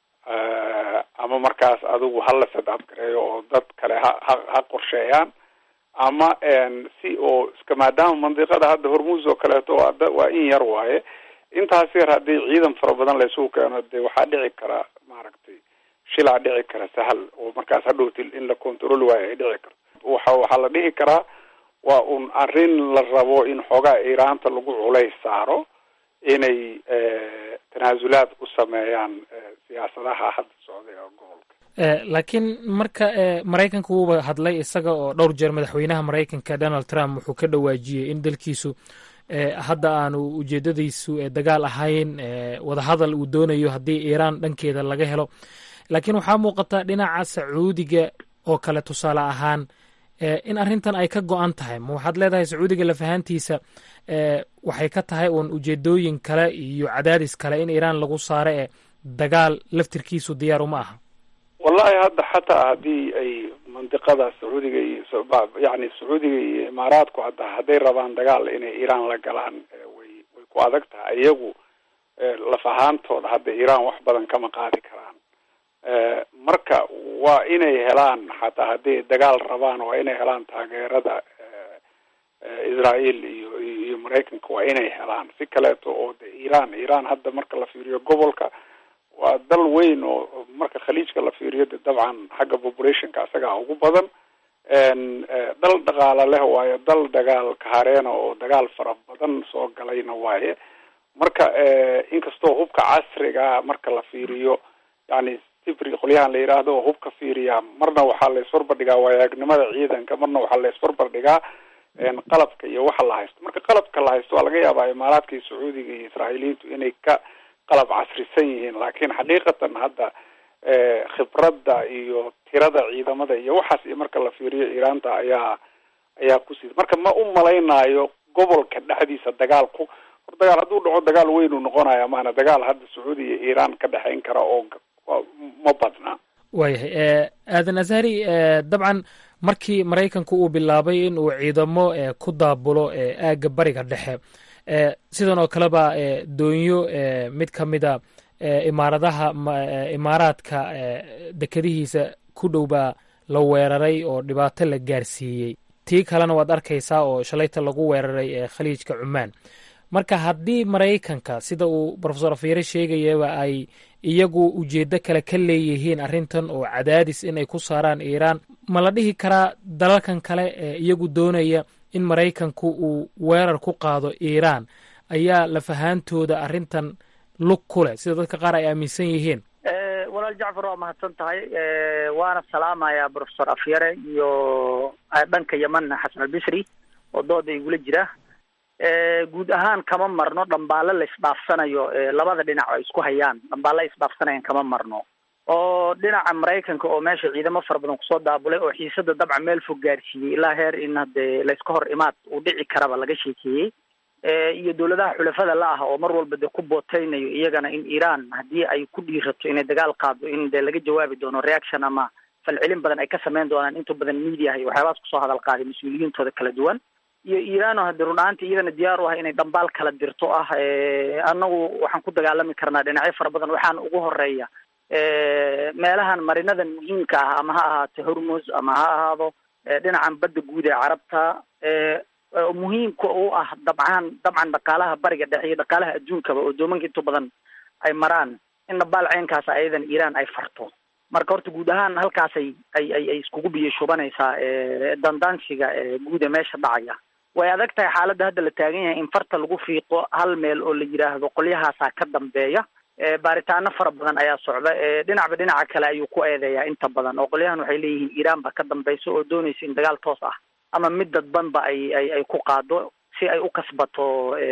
ama markaas adigu hala sadcad gareeyo oo dad kale ha ha ha qorsheeyaan ama si oo iska maadaama mandiqada hadda hormuus oo kaleeto waa waa in yar waaye intaas yar haddii ciidan fara badan laysugu keeno dee waxaa dhici kara maaragtay shilaa dhici kara sahal oo markaas hadhowti in la control waayo ay dhici karto waxa waxaa la dhihi karaa waa un arrin la rabo in xoogaa iiraanta lagu culays saaro inay tanaasulaad u sameeyaan siyaasadaha hadda socday oo gobolka laakiin marka maraykanka wuuba hadlay isaga oo dhowr jeer madaxweynaha maraykanka donald trump wuxuu ka dhawaajiyey in dalkiisu hadda aanu ujeedadiisu dagaal ahayn wadahadal uu doonayo haddii iiraan dhankeeda laga helo laakiin waxaa muuqata dhinaca sacuudiga oo kale tusaale ahaan in arrintan ay ka go-an tahay ma waxaad leedahay sacuudiga lafahantiisa waxay ka tahay uun ujeedooyin kale iyo cadaadis kale in iiraan lagu saaro ee dagaal laftirkiisu diyaar uma aha wallahi hadda xataa haddii ay mandiqada sacuudiga iyo yani sacuudiga iyo imaaraadku hadda hadday rabaan dagaal inay iiraan la galaan way way ku adag tahay iyagu laf ahaantooda hadda iiraan wax badan kama qaadi karaan marka waa inay helaan xataa hadday dagaal rabaan waa inay helaan taageerada israel iyo iyo maraykanka waa inay helaan si kaleeto oo de iiraan iiraan hadda marka la fiiriyo gobolka waa dal weyn oo marka khaliijka la fiiriyo de dabcan xagga populationka isagaa ugu badan dal dhaqaala leh waayo dal dagaal kahareena oo dagaal fara badan soo galayna waaye marka inkastoo hubka casriga marka la fiiriyo yani sifri qolyahan la yidhaahdo oo hubka fiiriya marna waxaa la isbarbardhigaa waayagnimada ciidanka marna waxaa la isbarbardhigaa qalabka iyo waxa la haysto marka qalabka la haysto waa laga yaabaa imaaraadka iyo sacuudiga iyo israa'iiliyiintu inay ka qalab casrisan yihiin laakiin xaqiiqatan hadda khibradda iyo tirada ciidamada iyo waxaas iyo marka la fiiriyo iiraanta ayaa ayaa kusii marka ma u malaynaayo gobolka dhexdiisa dagaalku hor dagaal hadduu dhaco dagaal weynuu noqonaya maana dagaal hadda sacuudi iyo iiraan ka dhexayn kara oo ma badna waayahay aadan azhari dabcan markii maraykanku uu bilaabay in uu ciidamo ku daabulo aagga bariga dhexe sidan oo kaleba doonyo mid ka mida imaaradaha imaaraadka dekadihiisa ku dhow baa la weeraray oo dhibaato la gaarsiiyey tii kalena waad arkaysaa oo shalayta lagu weeraray khaliijka cumaan marka haddii maraykanka sida uu rofesor afyare sheegayaba ay iyagu ujeedo kale ka leeyihiin arrintan oo cadaadis inay ku saaraan iiraan ma la dhihi karaa dalalkan kale ee iyagu doonaya in maraykanku uu weerar ku qaado iiraan ayaa lafahaantooda arrintan lug ku leh sida dadka qaar ay aaminsan yihiin walaal jacfar waa mahadsan tahay waana salaamayaa profesor afyare iyo dhanka yeman xasan albisri oo dooda igula jira guud ahaan kama marno dhambaale la isdhaafsanayo labada dhinac ay isku hayaan dhambaale isdhaafsanayaan kama marno oo dhinaca maraykanka oo meesha ciidamo fara badan kusoo daabulay oo xiisada dabca meel fog gaarsiiyey ilaa heer in hadee layska hor imaad uu dhici karaba laga sheekeeyey iyo dowladaha xulafada la ah oo mar walba dee ku booteynayo iyagana in iiraan haddii ay ku dhiirato inay dagaal qaado in dee laga jawaabi doono reaction ama falcelin badan ay ka sameyn doonaan inta badan media iyo waxyaabahaas kusoo hadal qaaday mas-uuliyiintooda kala duwan iyo iiraano hadii run ahaantii iyadana diyaar u ah inay dhambaal kala dirto ah annagu waxaan ku dagaalami karnaa dhinacyo fara badan waxaana ugu horeeya meelahan marinadan muhiimka ah ama ha ahaato hormos ama ha ahaado dhinacan badda guud ee carabta muhiimka u ah dabcaan dabcan dhaqaalaha bariga dhexe iyo dhaqaalaha adduunkaba oo doomanka inta badan ay maraan in dhabaal ceenkaas ayadan iiraan ay farto marka horta guud ahaan halkaasay ay ay ay iskugu biyo shubanaysaa dandaansiga guud ee meesha dhacaya way adag tahay xaaladda hadda la taagan yahay in farta lagu fiiqo hal meel oo la yidhaahdo qolyahaasaa ka dambeeya baaritaano fara badan ayaa socda dhinacba dhinaca kale ayuu ku eedeeyaa inta badan oo qolyahan waxay leeyihiin iiraan baa ka dambaysa oo doonaysa in dagaal toos ah ama mid dadbanba ay ay ay ku qaado si ay u kasbato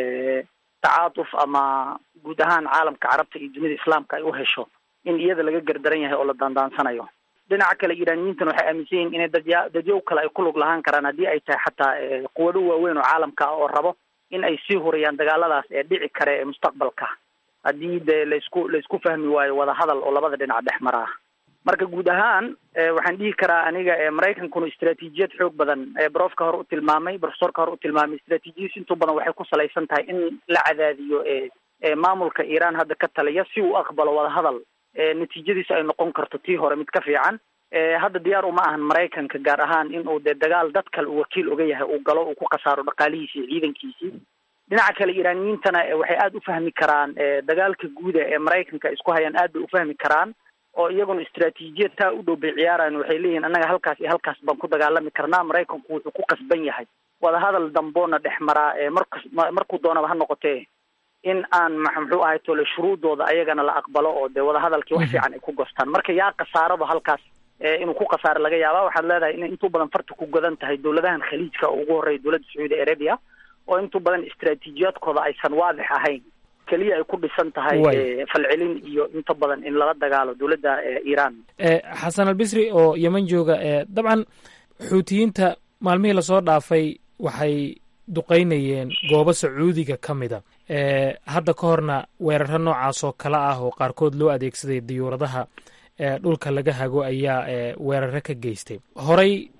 tacaatuf ama guud ahaan caalamka carabta iyo dunida islaamka ay u hesho in iyada laga gardaran yahay oo la daandaansanayo dhinaca kale iiraaniyiintan waxay aaminsan yihiin inay dadya dadyow kale ay ku lug lahaan karaan haddii ay tahay xataa quwado waaweyn oo caalamka ah oo rabo in ay sii huriyaan dagaaladaas ee dhici kare ee mustaqbalka haddii dee laysku laysku fahmi waayo wadahadal oo labada dhinac dhex maraa marka guud ahaan waxaan dhihi karaa aniga maraykankuna istraatiijiyad xoog badan brofka hore u tilmaamay profesorka hore u tilmaamay istraatiijiyadiis intuu badan waxay ku salaysan tahay in la cadaadiyo maamulka iiraan hadda ka taliya si uu aqbalo wadahadal natiijadiisa ay noqon karto tii hore mid ka fiican hadda diyaar uma ahan maraykanka gaar ahaan in uu dee dagaal dad kale uu wakiil oga yahay uu galo uu ku khasaaro dhaqaalihiisi iyo ciidankiisii dhinaca kale iiraaniyiintana waxay aada u fahmi karaan dagaalka guuda ee maraykanka isku hayaan aad bay ufahmi karaan oo iyaguna istraatiijiyad taa u dhow bay ciyaarayan waxay leeyihin annaga halkaas iyo halkaas baan ku dagaalami karnaa maraykanku wuxuu ku qasban yahay wadahadal damboona dhex maraa markas markuu doonaba ha noqotee in aan muxuu ahay tole shuruudooda ayagana la aqbalo oo dee wadahadalkii wax fiican ay ku gostaan marka yaa khasaarado halkaas inuu ku khasaaro laga yaaba waxaad leedahay inay intuu badan farta ku godan tahay dowladahan khaliijka oo ugu horreeya dowladda sacuudi arabia oo intuu badan istraatiijiyaadkooda aysan waadix ahayn keliya ay ku dhisan tahay falcelin iyo inta badan in lala dagaalo dowladda iiraan xasan albisri oo yeman jooga dabcan xuutiyiinta maalmihii lasoo dhaafay waxay duqaynayeen goobo sacuudiga ka mida hadda ka horna weeraro noocaas oo kale ah oo qaarkood loo adeegsaday diyuuradaha dhulka laga hago ayaa weeraro ka geystay horey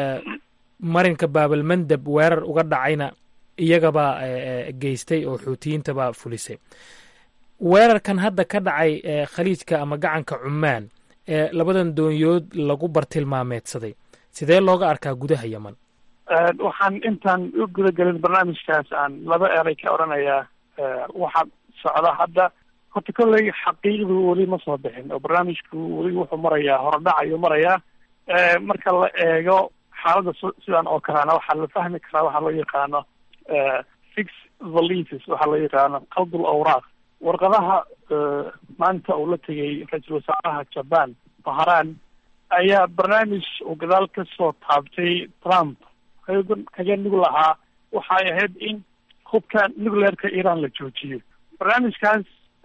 marinka baabalmandab weerar uga dhacayna iyagabaa geystay oo xuutiyiintabaa fulisay weerarkan hadda ka dhacay khaliijka ama gacanka cumaan ee labadan doonyood lagu bartilmaameedsaday sidee looga arkaa gudaha yeman waxaan intaan u guda gelin barnaamijkaas aan laba eray ka odhanayaa waxaa socda hadda horta kolley xaqiiqdu weli ma soo bixin oo barnaamijku weli wuxuu marayaa horodhac ayuu marayaa marka la eego xaaladda sidan oo kalena waxaa la fahmi karaa waxaa loo yaqaano fix valises waxaa loo yaqaano qaldul awraaq warqadaha maanta uu la tegay ra-iisul wasaaraha jaban baharan ayaa barnaamij uu gadaal ka soo taabtay trump kaga nug lahaa waxay ahayd in hubka nucleerka iran la joojiyo barnaamijkaas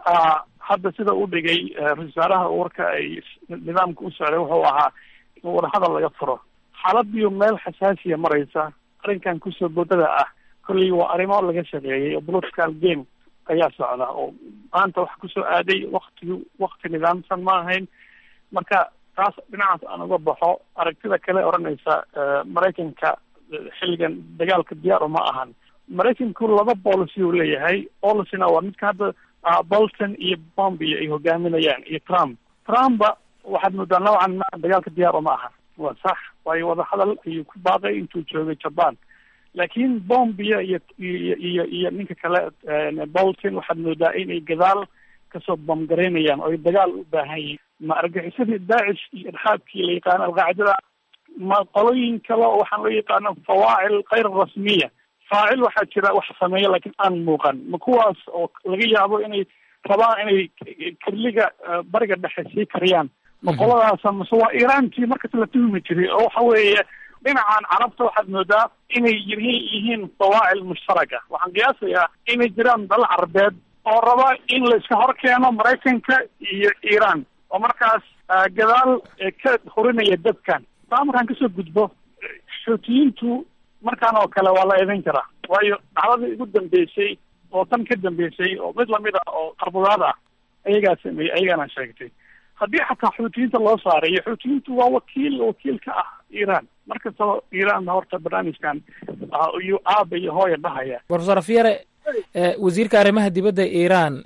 hadda sida u dhigay ra-isul wasaaraha warka ay nidaamka u socday wuxuu ahaa in wadahadal laga furo xaaladiyo meel xasaasiya maraysa arrinkan kusoo boodada ah kolley waa arrimo laga sameeyey oo political game ayaa socda oo maanta wax kusoo aaday waktigi wakti nidaamsan ma ahayn marka taas dhinacaas aan uga baxo aragtida kale odhanaysa maraykanka xilligan dagaalka diyaar uma ahan maraykanku laba policy uu leeyahay policina waa midka hadda bolton iyo bombio ay hogaaminayaan iyo trump trumpa waxaad moodaa noocan ma dagaalka diyaar uma ahan waa sax waayo wadahadal ayuu ku baaqay intuu joogay jaban laakiin bombio iyo iyo iyo iyo ninka kale bolton waxaad moodaa inay gadaal kasoo bamgaraynayaan oo ay dagaal u baahan yihiin ma argaxisadii daacish iyo irxaabkii la yaqaano alqaacidada ma qolooyin kale oo waxaan loo yaqaano fawaacil kayr rasmiya faacil waxaa jira wax sameeya laakiin aan muuqan ma kuwaas oo laga yaabo inay rabaan inay kirliga bariga dhexe sii kariyaan ma qoladaasa mase waa iiraantii markas la tuhmi jiray oo waxa weeye dhinacan carabta waxaad moodaa inay yihiin yihiin fawaacil mushtaraka waxaan qiyaasayaa inay jiraan dal carabeed oo raba in la iska hor keeno maraykanka iyo iiraan oo markaas gadaal ka horinaya dadkan taa markaan kasoo gudbo xuutiyiintu markaan oo kale waa la eedayn karaa waayo dhacdadii ugu dambeysay oo tan ka dambeysay oo mid lamid ah oo qarbudaad ah ayagaa sameeyey ayagaana sheegtay haddii xataa xuutiyiinta loo saarayo xuutiyiintu waa wakiil wakiil ka ah iiraan markastaba iiraan horta barnaamijkan iyuu aaba iyo hooya dhahaya profesor afyare wasiirka arrimaha dibadda iiraan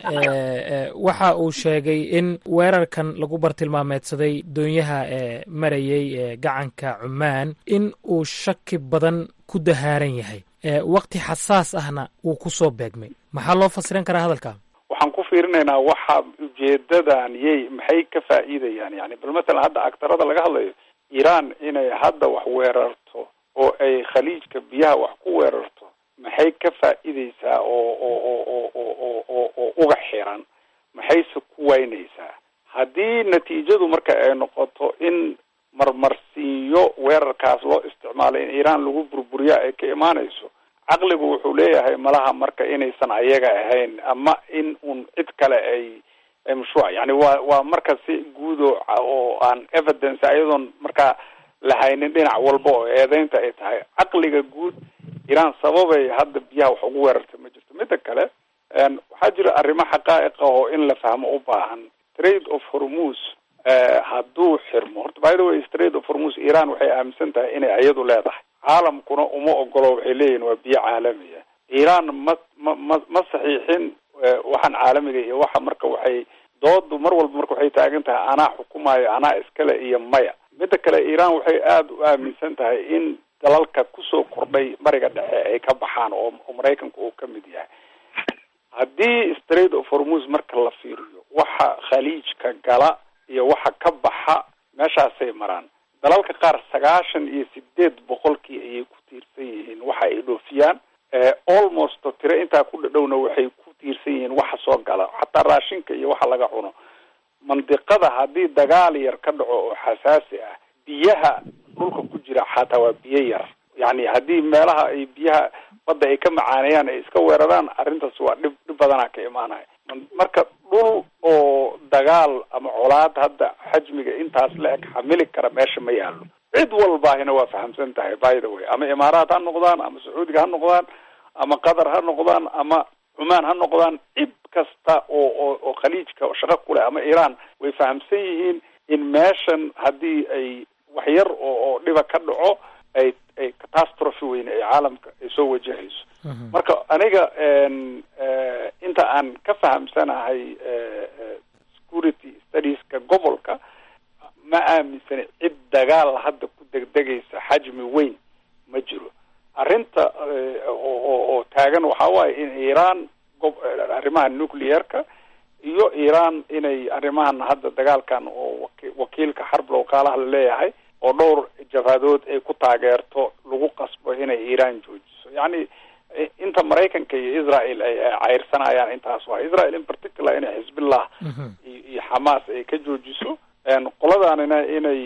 waxa uu sheegay in weerarkan lagu bartilmaameedsaday doonyaha marayay gacanka cumaan in uu shaki badan ku dahaaran yahay wakti xasaas ahna uu ku soo beegmay maxaa loo fasiran karaa hadalka waxaan ku fiirinaynaa waxa ujeedadan yay maxay ka faa'iidayaan yani bal masalan hadda agtarada laga hadlayo iiraan inay hadda wax weerarto oo ay khaliijka biyaha wax ku weerarto maxay ka faa'iideysaa oo oo oo oo oo oo oo oo uga xiran maxayse ku waynaysaa haddii natiijadu marka ay noqoto in marmarsiinyo weerarkaas loo isticmaalay in iiraan lagu burburiya ay ka imaanayso caqligu wuxuu leeyahay malaha marka inaysan ayaga ahayn ama in un cid kale ay ay mashruuc yani waa waa marka si guudo oo aan evidence ayadoon markaa lahaynin dhinac walba oo eedeynta ay tahay caqliga guud iiraan sababay hadda biyaha wax ugu weerartay ma jirto midda kale waxaa jira arrimo xaqaa'iqa oo in la fahmo u baahan trade of hormus hadduu xirmo horta by the way trade of hormus iiraan waxay aaminsan tahay inay iyadu leedahay caalamkuna uma ogolo waxay leeyihin waa biyo caalamiya iiraan ma ma ma ma saxiixin waxaan caalamiga iyo waxa marka waxay doodu mar walba marka waxay taagan tahay anaa xukumayo anaa iskale iyo maya midda kale iiraan waxay aada u aaminsan tahay in dalalka kusoo kordhay bariga dhexe ay ka baxaan oo oo maraykanku uu ka mid yahay haddii straight of hormus marka la fiiriyo waxa khaliijka gala iyo waxa ka baxa meeshaasay maraan dalalka qaar sagaashan iyo sideed boqolkii ayay ku tiirsan yihiin waxa ay dhoofiyaan almost tiro intaa ku dhadhowna waxay ku tiirsan yihiin waxa soo gala xataa raashinka iyo waxa laga cuno mandiqada haddii dagaal yar ka dhaco oo xasaasi ah biyaha dhulka ku jira xataa waa biyo yar yani haddii meelaha ay biyaha badda ay ka macaaneeyaan ay iska weeraraan arrintaas waa dhib dhib badanaa ka imaanaya marka dhul oo dagaal ama colaad hadda xajmiga intaas la eg xamili kara meesha ma yaalo cid walbaahina waa fahamsan tahay by the way ama imaaraat ha noqdaan ama sacuudiga ha noqdaan ama qatar ha noqdaan ama cumaan ha noqdaan cid kasta oo oo oo khaliijka shaqo kuleh ama iiraan way fahamsan yihiin in meeshan haddii ay wax yar oo oo dhiba ka dhaco ay ay catastrophe weyn ay caalamka ay soo wajahayso marka aniga inta aan ka fahamsanahay security studieska gobolka ma aaminsani cid dagaal hadda ku degdegaysa xajmi weyn ma jiro arrinta oo oo taagan waxaa waaye in iiraan gob arrimaha nuclearka iyo iiraan inay arrimahan hadda dagaalkan oo waki wakiilka xarb lookaalaha la leeyahay oo dhowr jabhadood ay ku taageerto lagu qasbo inay iiraan joojiso yacni inta maraykanka iyo israel ay cayrsanayaan intaas waa israel in particular inay xisbillah iyo xamaas ay ka joojiso qoladaanina inay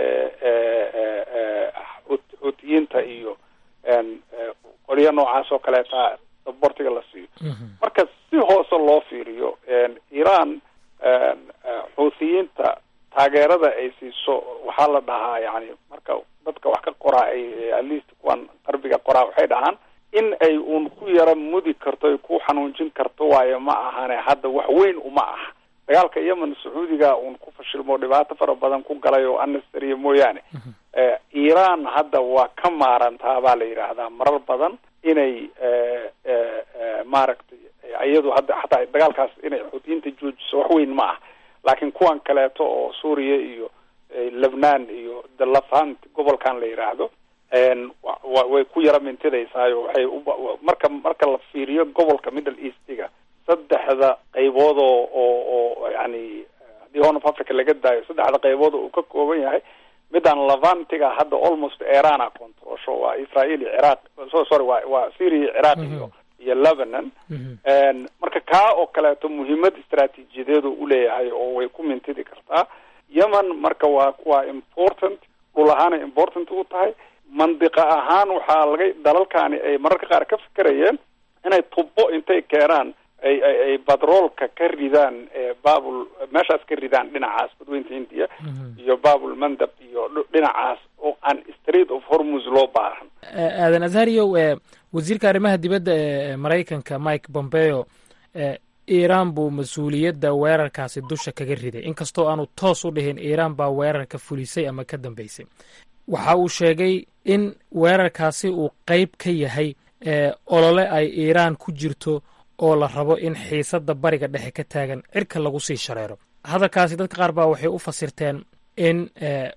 xuutiyiinta iyo qolyo noocaas oo kaleeta sabortiga la siiyo marka si hoose loo fiiriyo iiraan xuutiyiinta taageerada ay siiso waxaa la dhahaa yani marka dadka wax ka qoraa ay at least kuwan qarbiga qoraa waxay dhahaan in ay uun ku yara mudi karto ay ku xanuunjin karto waayo ma ahane hadda wax weyn uma aha dagaalka yemen sacuudiga uun ku fashilmo dhibaato fara badan ku galay oo annastariya mooyaane iiraan hadda waa ka maarantaa baa la yidhaahdaa marar badan inay maaragtay iyadu hadda xataa dagaalkaas inay xuutiyiinta joojiso wax weyn ma ah laakiin kuwan kaleeto oo suuriya iyo lebnaan iyo the lafant gobolkan la yidhaahdo way ku yara mintidaysaayo waxay marka marka la fiiriyo gobolka middle eastiga saddexda qaybood oo oo oo yani haddii horn of africa laga daayo saddexda qaybood oo uu ka kooban yahay midaan levantiga hadda almost irana controlsho waa israel iyo ciraaq so sorry waa waa syria ciraaq iyo iyo lebanon marka kaa oo kaleeto muhiimad istraatiijiyadeedu uleeyahay oo way ku mintidi kartaa yemen marka waa waa important dhul ahaanay important u tahay mandiqa ahaan waxaa laga dalalkani ay mararka qaar ka fikerayeen inay tubo intay keenaan ay ay ay batroolka ka ridaan babul meeshaas ka ridaan dhinacaas badweynta hindiya iyo babul mandab iyo dhinacaas oo aan street of hormus loo baahan aadan azhariyow wasiirka arrimaha dibadda ee maraykanka mike pompeo iiraan buu mas-uuliyadda weerarkaasi dusha kaga riday inkastoo aanu toos u dhihin iiraan baa weerarka fulisay ama ka dambeysay waxa uu sheegay in weerarkaasi uu qeyb ka yahay olole ay iiraan ku jirto oo la rabo in xiisadda bariga dhexe ka taagan cirka lagu sii shareero hadalkaasi dadka qaar baa waxay u fasirteen in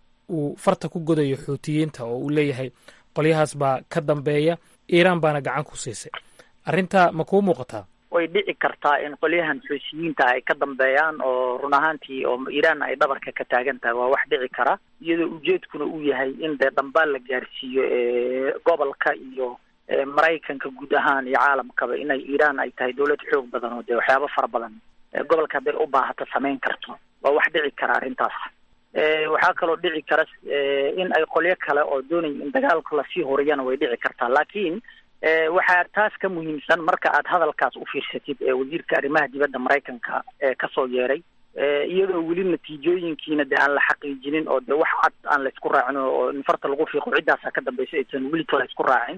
uu farta ku godayo xuutiyiinta oo uu leeyahay qolyahaas baa ka dambeeya iiraan baana gacan ku siisay arrintaa ma kuu muuqataa way dhici kartaa in qolyahan xuusiyiinta ay ka dambeeyaan oo run ahaantii oo iiraan ay dhabarka ka taagan tahay waa wax dhici kara iyadoo ujeedkuna uu yahay in dee dhambaal la gaarsiiyo gobolka iyo maraykanka guud ahaan iyo caalamkaba inay iiraan ay tahay dawlad xoog badan oo dee waxyaabo fara badan gobolka hadday u baahato samayn karto waa wax dhici kara arrintaas waxaa kaloo dhici kara in ay qolyo kale oo doonaya in dagaalka lasii horiyana way dhici kartaa laakiin waxaa taas ka muhiimsan marka aad hadalkaas u fiirsatid ee wasiirka arrimaha dibadda maraykanka ee kasoo yeeray iyadoo weli natiijooyinkiina dee aan la xaqiijinin oo dee wax cad aan laysku raacin oo in farta lagu fiiqo ciddaasa ka dambaysa aysan welito laysku raacin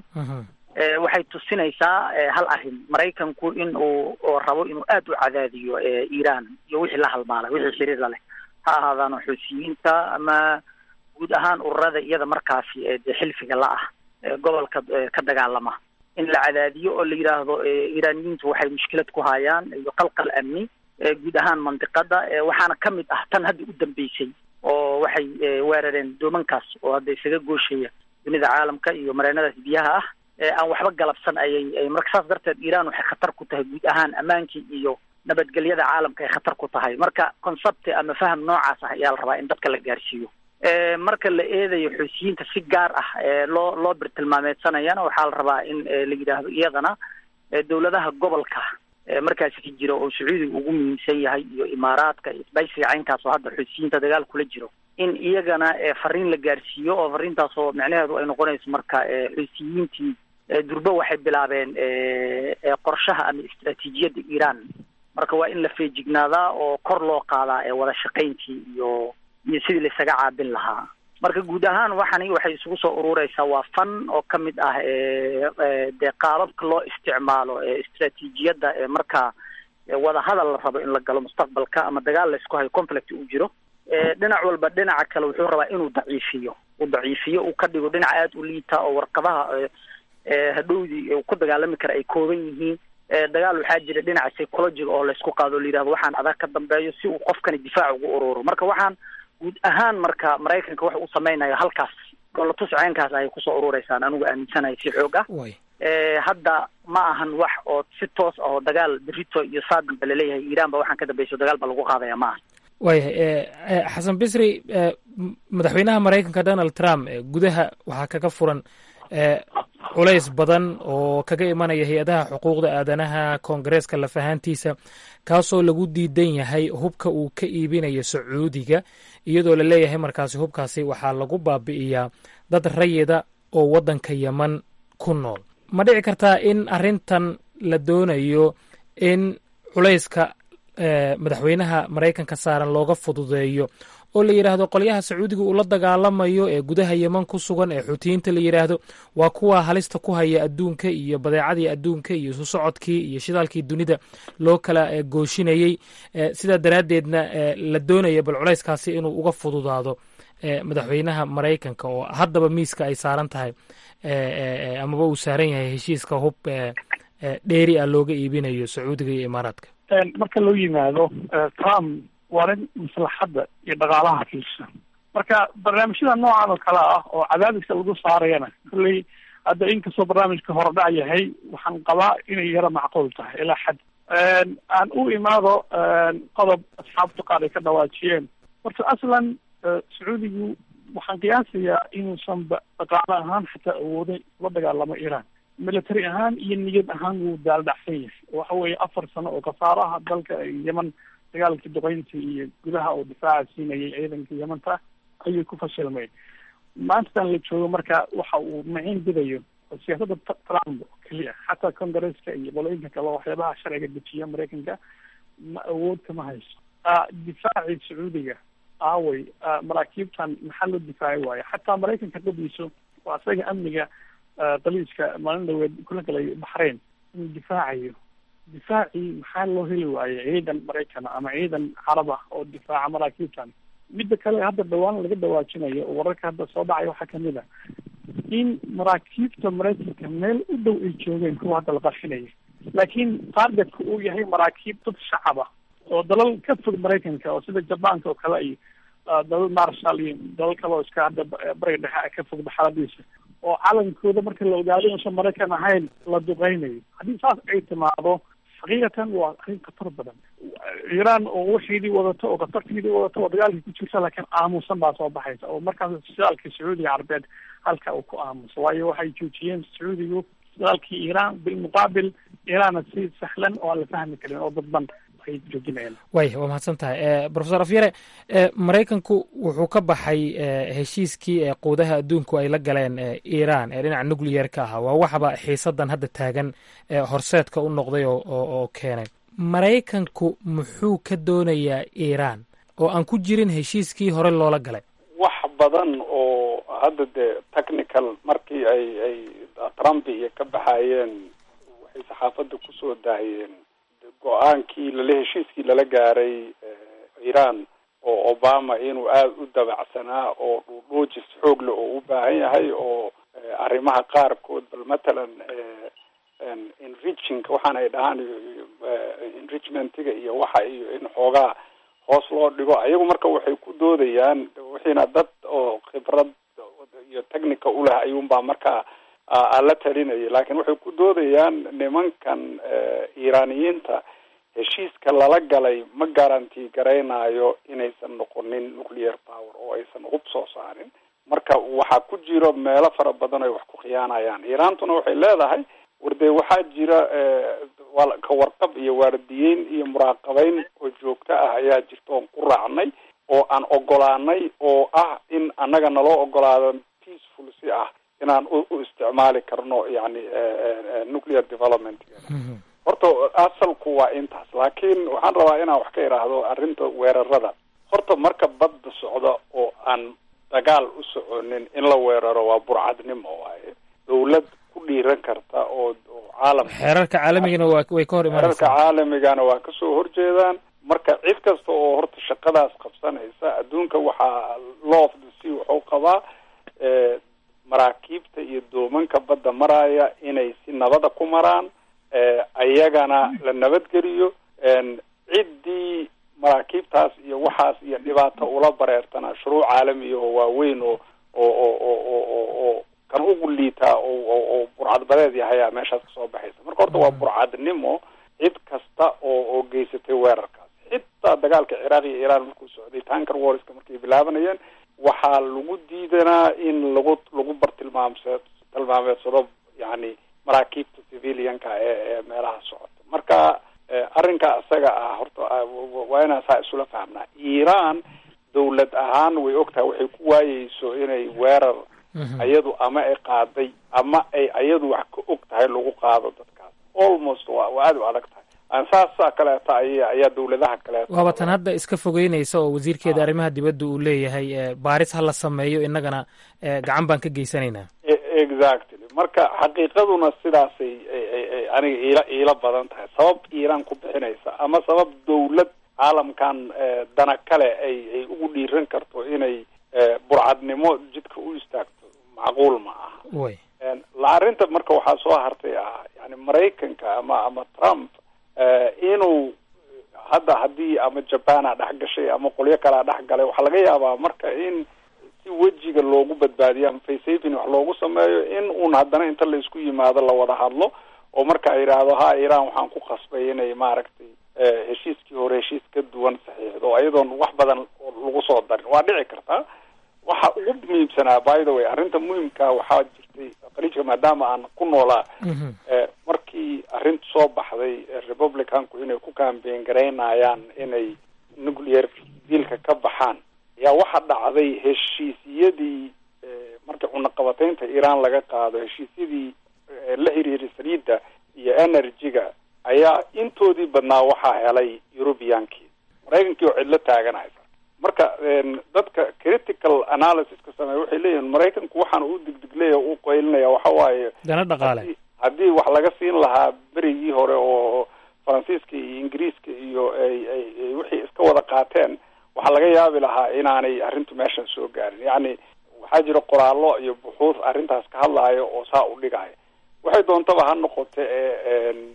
waxay tusinaysaa hal arrin maraykanku in uu oo rabo inuu aada u cadaadiyo iiraan iyo wixii la halmaalay wixii xiriirla leh ha ahaadaano xuusiyiinta ama guud ahaan ururada iyada markaasi dee xilfiga la ah gobolka ka dagaalama in la cadaadiyo oo la yidhaahdo iiraaniyiintu waxay mushkilad ku hayaan iyo qalqal amni guud ahaan mandiqada waxaana ka mid ah tan hadda u dambeysay oo waxay weerareen doomankaas oo hadda isaga gooshaya dunida caalamka iyo mareenadaas biyaha ah aan waxba galabsan ayay marka saas darteed iiraan waxay khatar ku tahay guud ahaan ammaankii iyo nabadgelyada caalamka ay khatar ku tahay marka concept ama faham noocaas ah ayaa la rabaa in dadka la gaarsiiyo marka la eedayo xuusiyiinta si gaar ah loo loo birtilmaameedsanayana waxaa la rabaa in la yidhaahdo iyadana dowladaha gobolka markaasi ka jira oo sacuudiga ugu muhiimsan yahay iyo imaaraadka iyo isbaysiga caynkaas oo hadda xuusiyiinta dagaal kula jiro in iyagana fariin la gaarsiiyo oo fariintaas oo micnaheedu ay noqonayso marka xuusiyiintii durbe waxay bilaabeen qorshaha ama istraatiijiyadda iiraan marka waa in la feejignaadaa oo kor loo qaadaa ee wada shaqayntii iyo iyo sidii laisaga caabin lahaa marka guud ahaan waxani waxay isugu soo urureysaa waa fan oo ka mid ah dee qaababka loo isticmaalo ee istraatiijiyadda ee markaa wada hadal la rabo in la galo mustaqbalka ama dagaal la isku hayo conflict uu jiro dhinac walba dhinaca kale wuxuu rabaa inuu daciifiyo uu daciifiyo uu ka dhigo dhinac aada u liita oo warqadaha hadhowdii ku dagaalami kara ay kooban yihiin dagaal waxaa jira dhinaca psychologiga oo laysku qaado o la yidhahdo waxaan adag ka dambeeyo si uu qofkani difaac ugu ururo marka waxaan guud ahaan marka maraykanka waxa uu sameynayo halkaas dolatus ceenkaas ayay kusoo urureysaan anigu aaminsanahay si xoog ah hadda ma ahan wax oo si toos ah oo dagaal berito iyo saadamba laleeyahay iiraan ba waxaan ka dambeyso dagaal ba lagu qaadaya ma ahan waayahay xasan bisri madaxweynaha maraykanka donald trump gudaha waxaa kaga furan culays badan oo kaga imanaya hay-adaha xuquuqda aadanaha koongareeska lafahaantiisa kaasoo lagu diidan yahay hubka uu ka iibinayo sacuudiga iyadoo la leeyahay markaasi hubkaasi waxaa lagu baabi'iyaa dad rayida oo waddanka yeman ku nool ma dhici kartaa in arrintan la doonayo in culayska madaxweynaha maraykanka saaran looga fududeeyo oo la yidhaahdo qolyaha sacuudiga uu la dagaalamayo ee gudaha yeman ku sugan ee xuutiyiinta la yidhaahdo waa kuwa halista ku haya adduunka iyo badeecadii adduunka iyo isu socodkii iyo shidaalkii dunida loo kala gooshinayey sidaa daraaddeedna la doonaya bal culayskaasi inuu uga fududaado madaxweynaha maraykanka oo haddaba miiska ay saaran tahay amaba uu saaran yahay heshiiska hub dheeri ah looga iibinayo sacuudiga iyo imaaraadka marka loo yimaado trump waa nin maslaxadda iyo dhaqaalaha fiirsan marka barnaamijyada noocan oo kale ah oo cadaadiska lagu saarayana kolley hadda inkastoo barnaamijka horedhac yahay waxaan qabaa inay yara macquul tahay ilaa xad aan u imaado qodob asxaabtu qaar ay ka dhawaajiyeen horta aslan sacuudigu waxaan qiyaasayaa inuusan ba dhaqaale ahaan xataa awoodin la dagaalamo iran military ahaan iyo niyad ahaan wuu daaldhacsan yahay waxa weeye afar sano oo khasaaraha dalka yeman dagaalkii duqeynta iyo gudaha oo difaaca siinayay ciidanka yamanta ayay ku fashilmeen maantadan la joogo marka waxa uu maciin bidayo siyaasadda trump oo keliya xataa congaresska iyo qolooyinka kale waxyaabaha sharciga dejiya maraykanka ma awood kama hayso difaacii sacuudiga aaway maraakiibtan maxaa loo difaaci waayo xataa maraykanka qadiiso waa isaga amniga daliiska maalin dhaweed kula galay baxrayn inuu difaacayo difaacii maxaa loo heli waaye ciidan maraykan ama ciidan carab ah oo difaaca maraakiibtan midda kale hadda dhawaan laga dhawaajinayo oo wararka hadda soo dhacay waxaa kamid a in maraakiibta maraykanka meel u dhow ay joogeen kuwa hadda la qarxinaya laakiin targetka uu yahay maraakiib dad shacab ah oo dalal ka fog maraykanka oo sida jabaanka oo kale iyo dalal marshal iyo dalal kale oo iska hadda bariga dhexe ka fog xaaladiisa oo calankooda marka la ogaado inuusan maraykan ahayn la duqeynayo haddii saas ay timaado xaqiiqatan waa arrin khatar badan iiraan oo waxeedii wadato oo khatarteedii wadato oo dagaalkii ku jirta laakiin aamusan baa soo baxaysa oo markaas shidaalkii sacuudiga carabeed halka uu ku aamuso waayo waxay joojiyeen sacuudigu shidaalkii iiraan bilmuqaabil iiraanna si sahlan oo aan la fahmi karin oo dadban ay joojinayaan waaya waa mahadsan tahay profesor afyare maraykanku wuxuu ka baxay heshiiskii ee quudaha adduunku ay la galeen iiraan ee dhinaca nucleyer-ka ahaa waa waxba xiisadan hadda taagan horseedka u noqday oo keenay maraykanku muxuu ka doonayaa iiraan oo aan ku jirin heshiiskii hore loola galay wax badan oo hadda dee technical markii ay ay trump iyo ka baxayeen waxay saxaafadda kusoo daahiyeen go-aankii lala heshiiskii lala gaaray iiraan oo obama inuu aada u dabacsanaa oo dhuudhuujis xoog leh oo u baahan yahay oo arrimaha qaarkood bal matalan enriching waxaan ay dhahaan enrichmentiga iyo waxa iyo in xoogaa hoos loo dhigo ayagu marka waxay ku doodayaan wixiina dad oo khibrad iyo technica uleh ayuunbaa markaa la talinayay laakiin waxay ku doodayaan nimankan iiraaniyiinta heshiiska lala galay ma garanti garaynayo inaysan noqonin nuclear power oo aysan hub soo saarin marka waxaa ku jiro meelo fara badan ay wax ku khiyaanayaan iiraantuna waxay leedahay wardee waxaa jira ka warqab iyo waardiyeyn iyo muraaqabeyn oo joogto ah ayaa jirta oon ku raacnay oo aan ogolaanay oo ah in annaga naloo ogolaado peaceful si ah inaan u isticmaali karno yani nuclear development horta asalku waa intaas laakiin waxaan rabaa inaan wax ka idhaahdo arrinta weerarada horta marka badda socda oo aan dagaal u soconin in la weeraro waa burcadnimo waaye dawlad ku dhiiran karta oo oo caalam xeerarka caalamigana waa way ka hor xeerarka imanaysaa caalamigana waa kasoo horjeedaan marka cid kasta oo horta shaqadaas qabsanaysa adduunka waxaa law of the sea wuxuu qabaa eh, maraakiibta iyo doomanka badda maraya inay si nabada ku maraan eh, ayagana la nabadgeliyo en, ciddii maraakiibtaas iyo waxaas iyo dhibaato ula bareertana shuruuc caalami oo waaweyn oo oo oo oo oo oo oo kan ugu liitaa oo oo oo burcadbadeed yahayaa meeshaas kasoo baxaysa marka horta waa burcadnimo cid kasta oo oo geysatay weerarkaas xitaa dagaalka ciraaq iyo iiraan markuu socday tanker warska markay bilaabanayeen waxaa lagu diidanaa in lagu lagu bartilmaamse tilmaameedsado yani maraakiibta civilianka ee ee meelaha socota marka eh, arrinka isaga ah horta ah, wa- wa- waa inaan saa isula fahmnaa iiraan dawlad ahaan way ogtahay waxay ku waayeyso inay weerar ayadu ama ay qaaday ama ay ayadu wax ka og tahay lagu qaado dadkaas almost waa waa aada u adag tahay aan saasa kaleeta ay ayaa dawladaha kaleeta waaba tan hadda iska fogeynaysa oo wasiirkeeda arrimaha dibadda uu leeyahay eh, baaris ha la sameeyo innagana eh, gacan baan ka geysanaynaa E- exactly marka xaqiiqaduna sidaasay ay- ay- ay aniga iila iila badan tahay sabab iiraan ku bixinaysa ama sabab dawlad caalamkan eh, dana kale ay ay ugu dhiiran karto inay eh, burcadnimo jidka u istaagto macquul ma aha way En, la arrinta marka waxaa soo hartay ah yani maraykanka ama ama trump eh, inuu hadda haddii ama japan a dhex gashay ama qolyo kalea dhex galay waxaa laga yaabaa marka in si wejiga loogu badbaadiyo ama faysafin wax loogu sameeyo in uun haddana inta la isku yimaado la wada hadlo oo marka ay yidhaahdo ha iiraan waxaan ku qasbay inay maaragtay eh, heshiiskii hore heshiis ka duwan saxiixdo oo iyadoon wax badan lagu soo darin waa dhici kartaa waxa ugu muhiimsanaa by the way arrinta muhiimka waxaa jirtay khaliijka maadaama aan ku noolaa eh, markii arrintu soo baxday eh, republicanku inay ku campaign garaynayaan inay nuclear dealka ka baxaan ayaa waxa dhacday heshiisiyadii eh, markii cunaqabataynta iiraan laga qaado heshiisyadii eh, la xiriiray saliidda iyo energy-ga ayaa intoodii badnaa waxaa helay europeankii maraykankii oo cidlo taaganaysa marka en, dadka critical analysiska sameeya waxay leeyihiin maraykanku waxaan u digdigleya u qaylinaya waxa waaye dana dhaqaale haddii- haddii wax laga siin lahaa berigii hore oo faransiiska iyo ingiriiska iyo ay ay ay wixii iska wada qaateen waxaa laga yaabi lahaa inaanay arrintu meeshan soo gaarin yacni waxaa jira qoraallo iyo buxuus arrintaas ka hadlaayo oo saa u dhigaayo waxay doontaba ha noqote ee en,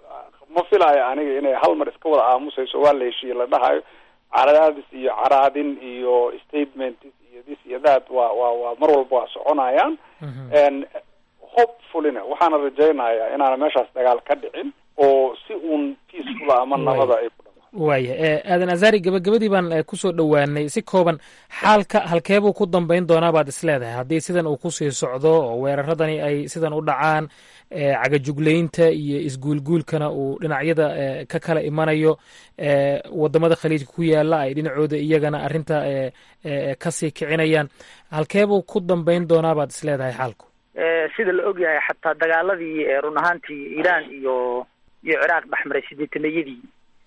ma filaayo aniga inay hal mar iska wada aamusayso waa la heshiiye la dhahayo caraadis iyo caraadin iyo statement iyo this iyo that waa waa waa mar walba waa soconayaan en hopefullyna waxaana rajaynayaa inaana meeshaas dagaal ka dhicin oo si uun peaceful ama nabada ay ku waaya eh, aadan azaari gabagabadii baan eh, kusoo dhowaanay si kooban xaalka halkeebuu ku dambayn doonaa baad isleedahay haddii sidan uu kusii socdo oo weeraradani ay sidan u dhacaan eh, cagajuglaynta iyo isguulguulkana uu dhinacyada eh, ka kala imanayo eh, wadamada khaliijka ku yaala ay dhinacooda iyagana arrinta eh, eh, kasii kicinayaan halkeebuu ku dambayn doonaa baad isleedahay xaalku Eh, sida la ogyahay xataa dagaaladii eh, run ahaantii iiraan iyo iyo ciraaq dhexmaray sideetanayadii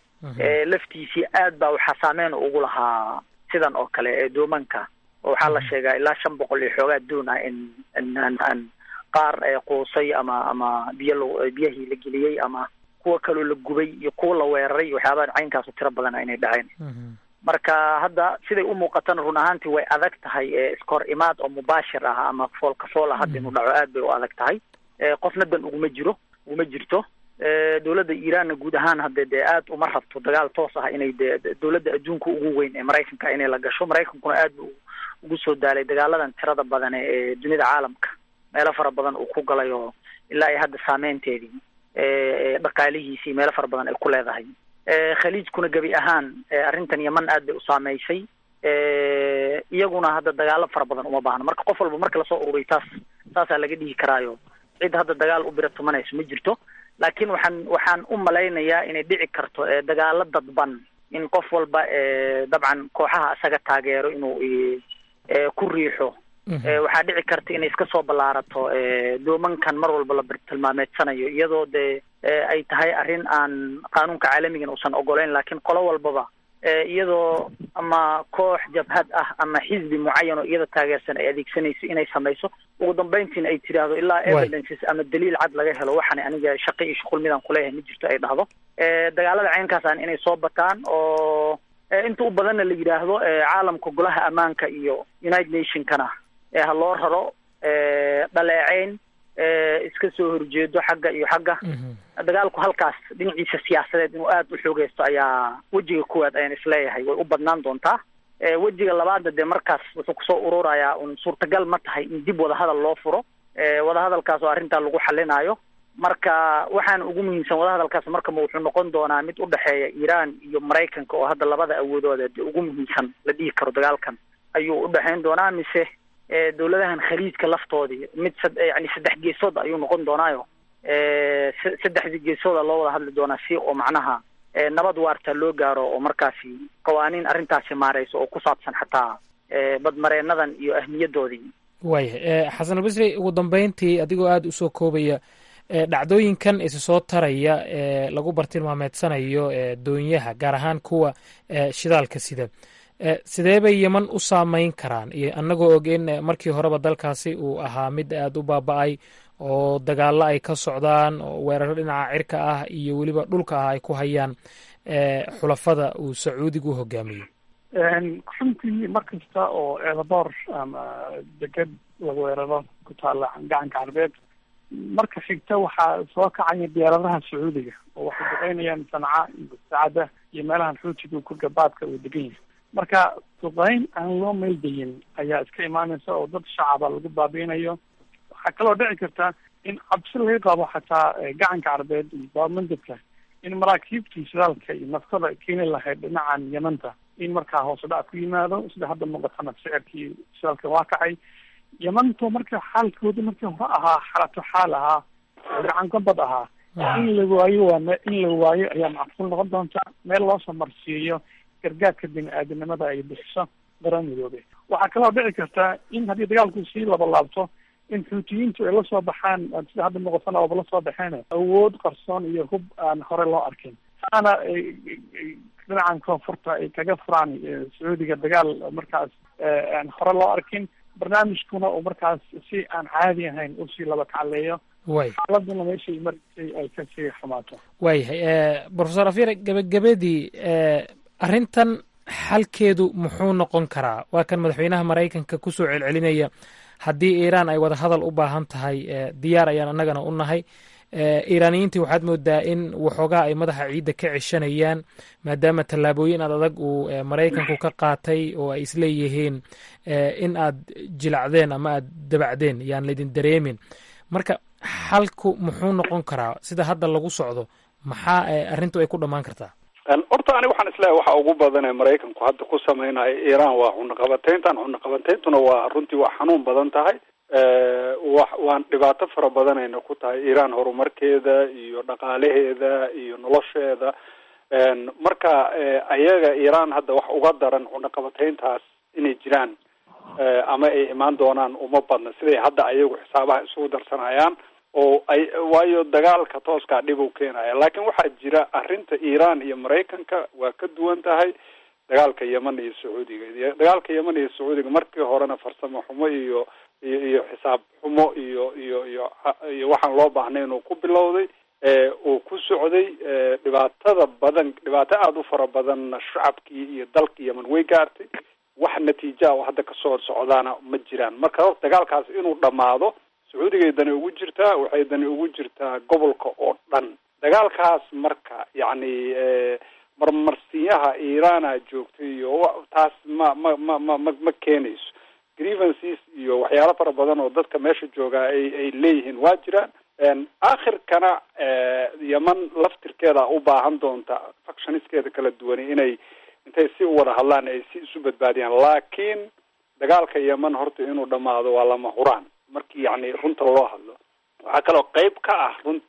eh, laftiisii aad baa waxaa saameyn ugu lahaa sidan oo kale ee doomanka oo waxaa la sheegaa ilaa shan boqol iyo xoogaa doon ah in in aan aan qaar eh, quusay ama ama biyo la biyahii la geliyey ama kuwa kaloo la gubay iyo kuwa la weeraray waxyaabaha caynkaasu tiro badan ah inay dhaceen marka hadda siday u muuqatana run ahaantii way adag tahay ee iskahor imaad oo mubaashir ah ama foolka fool ah hadda inuu dhaco aad bay u adag tahay Eh, qofna dan uguma jiro uguma jirto Eh, dowladda iiraanna guud ahaan hadde dee aad uma rabto dagaal toos ah inay dee dowladda adduunka ugu weyn ee maraykanka inay la gasho maraykankuna aad buu ugu soo daalay dagaaladan tirada badan ee dunida caalamka meelo fara badan uu ku galay oo ilaa iyo hadda saameynteedii eh, dhaqaalihiisii meelo fara badan ay ku leedahay Eh, khaliijkuna gebi ahaan eh, arrintan yaman aad bay u saameysay Eh, iyaguna hadda dagaalo fara badan uma baahno marka qof walba marka lasoo ururiy taas saasaa laga dhihi karaayo cid hadda dagaal u bira tumanayso ma jirto laakiin waxaan waxaan u malaynayaa inay dhici karto eh, dagaalo dadban in qof walba eh, dabcan kooxaha isaga taageero inuu eh, eh, ku riixo waxaa dhici karta inay iska soo ballaarato doomankan mar walba la tilmaameedsanayo iyadoo dee ay tahay arrin aan qaanuunka caalamigan uusan ogoleyn laakiin qolo walbaba iyadoo ama koox jabhad ah ama xisbi mucayan oo iyada taageersan ay adeegsanayso inay samayso ugu dambeyntiina ay tidhaahdo ilaa evidences ama daliil cad laga helo waxaan aniga shaqo iyo shuqul midaan kuleeyahay ma jirto ay dhahdo dagaalada caynkaasaan inay soo bataan oo inta u badanna la yidhaahdo caalamka golaha ammaanka iyo united nationkana ha loo raro dhaleeceyn iska soo horjeedo xagga iyo xagga dagaalku halkaas dhinaciisa siyaasadeed inuu aada u xoogeysto ayaa wejiga kuwaad ayaan isleeyahay way u badnaan doontaa wejiga labaadna dee markaas wuxuu kusoo ururayaa un suurtagal ma tahay in dib wadahadal loo furo wadahadalkaas oo arrintaa lagu xalinaayo marka waxaana ugu muhiimsan wadahadalkaas markama wuxuu noqon doonaa mid udhexeeya iiraan iyo maraykanka oo hadda labada awoodooda dee ugu muhiimsan la dhihi karo dagaalkan ayuu udhexeyn doonaa mise dawladahan khaliijka laftoodii mid yani saddex geesood ayuu noqon doonaayo saddexdii geesooda loo wada hadli doonaa si oo macnaha nabad waarta loo gaaro oo markaasi qawaaniin arrintaasi maareyso oo ku saabsan xataa badmareenadan iyo ahmiyadoodii waayahay xasan albasri ugu dambeyntii adigoo aada usoo koobaya dhacdooyinkan isi soo taraya ee lagu bartilmaameedsanayo doonyaha gaar ahaan kuwa shidaalka sida sidee bay yeman u saameyn karaan iyo annagoo og in markii horeba dalkaasi uu ahaa mid aada u baaba-ay oo dagaalo ay ka socdaan oo weeraro dhinaca cirka ah iyo weliba dhulka ah ay ku hayaan xulafada uu sacuudigu hogaamiyo runtii mar kasta oo eedaboor ama deged la weeraro ku taalla gacanka carbeed marka xigta waxaa soo kacaya diyaaradaha sacuudiga oo waxay duqeynayaan sanca iyo saacada iyo meelahan xuutiga kurgabaadka uu degan yahay marka duqeyn aan loo meeldayin ayaa iska imaanaysa oo dad shacaba lagu baabiinayo waxaa kaloo dhici karta in cabsi laga qabo xataa gacanka carbeed iyo baarmandabka in maraakiibtii shidaalka iyo naftada keeni lahayd dhinacan yamanta in markaa hoose dhac ku yimaado sida hadda muuqatana sicirkii shidaalka waa kacay yamanto marka xaalkooda markii hore ahaa xalato xaal ahaa gacan gabad ahaa in la waayo waa me in la waayo ayaa macquul noqon doonta meel loosoo marsiiyo gargaarka bini aadanimada ay bixiso qaran midoobe waxaa kaloo dhici karta in haddii dagaalku sii laba laabto in xuutiyiintu ay lasoo baxaan sida hadda muuqatana ooba lasoo baxeen awood qarsoon iyo hub aan hore loo arkin saana dhinacan koonfurta ay kaga furaan sacuudiga dagaal markaas aan hore loo arkin barnaamijkuna uu markaas si aan caadi ahayn usii laba kacleeyo way xaaladuna meeshay marisay ay kasii xumaato waayahay profesor afyar gebagabadii arrintan xalkeedu muxuu noqon karaa waa kan madaxweynaha maraykanka kusoo celcelinaya haddii iiraan ay wada hadal u baahan tahay diyaar ayaan annagana u nahay iiraaniyiintii waxaad moodaa in waxoogaa ay madaxa ciidda ka ceshanayaan maadaama tallaabooyin aad adag uu maraykanku ka qaatay oo ay isleeyihiin in aad jilacdeen ama aad dabacdeen yaan laydin dareemin marka xalku muxuu noqon karaa sida hadda lagu socdo maxaa arrintu ay ku dhammaan kartaa horta aniga waxaan isleeyahay waxa ugu badan ee maraykanku hadda ku samaynayo iiraan waa cunaqabateyntan cunaqabateyntuna waa runtii waa xanuun badan tahay wa waan dhibaato fara badanayna ku tahay iiraan horumarkeeda iyo dhaqaalaheeda iyo nolosheeda marka ayaga iiraan hadda wax uga daran cunaqabateyntaas inay jiraan ama ay imaan doonaan uma badna siday hadda ayagu xisaabaha isugu darsanayaan oo ay waayo dagaalka tooskaa dhib u keenaya laakiin waxaa jira arrinta iiraan iyo maraykanka waa ka duwan tahay dagaalka yeman iyo sacuudiga dagaalka yeman iyo sacuudiga markii horena farsamo xumo iyo iyo iyo xisaab xumo iyo iyo iyo iyo waxaan loo baahnay inuu ku bilowday uu ku socday dhibaatada badan dhibaato aada u fara badanna shacabkii iyo dalka yeman way gaartay wax natiija oo hadda kasoo socdaana ma jiraan marka horta dagaalkaas inuu dhammaado sacuudigay dani ugu jirtaa waxay dani ugu jirtaa gobolka oo dhan dagaalkaas marka yacni marmarsiyaha iiraana joogtay iyo taas ma ma ma ma ma ma keenayso grievances iyo waxyaalo fara badan oo dadka meesha joogaa ay ay leeyihiin waa jiraan aakhirkana yeman laftirkeeda u baahan doonta factioniskeeda kala duwani inay intay si u wada hadlaan ay si isu badbaadiyaan laakiin dagaalka yeman horta inuu dhamaado waa lama huraan markii yani runta loo hadlo waxaa kaloo qeyb ka ah run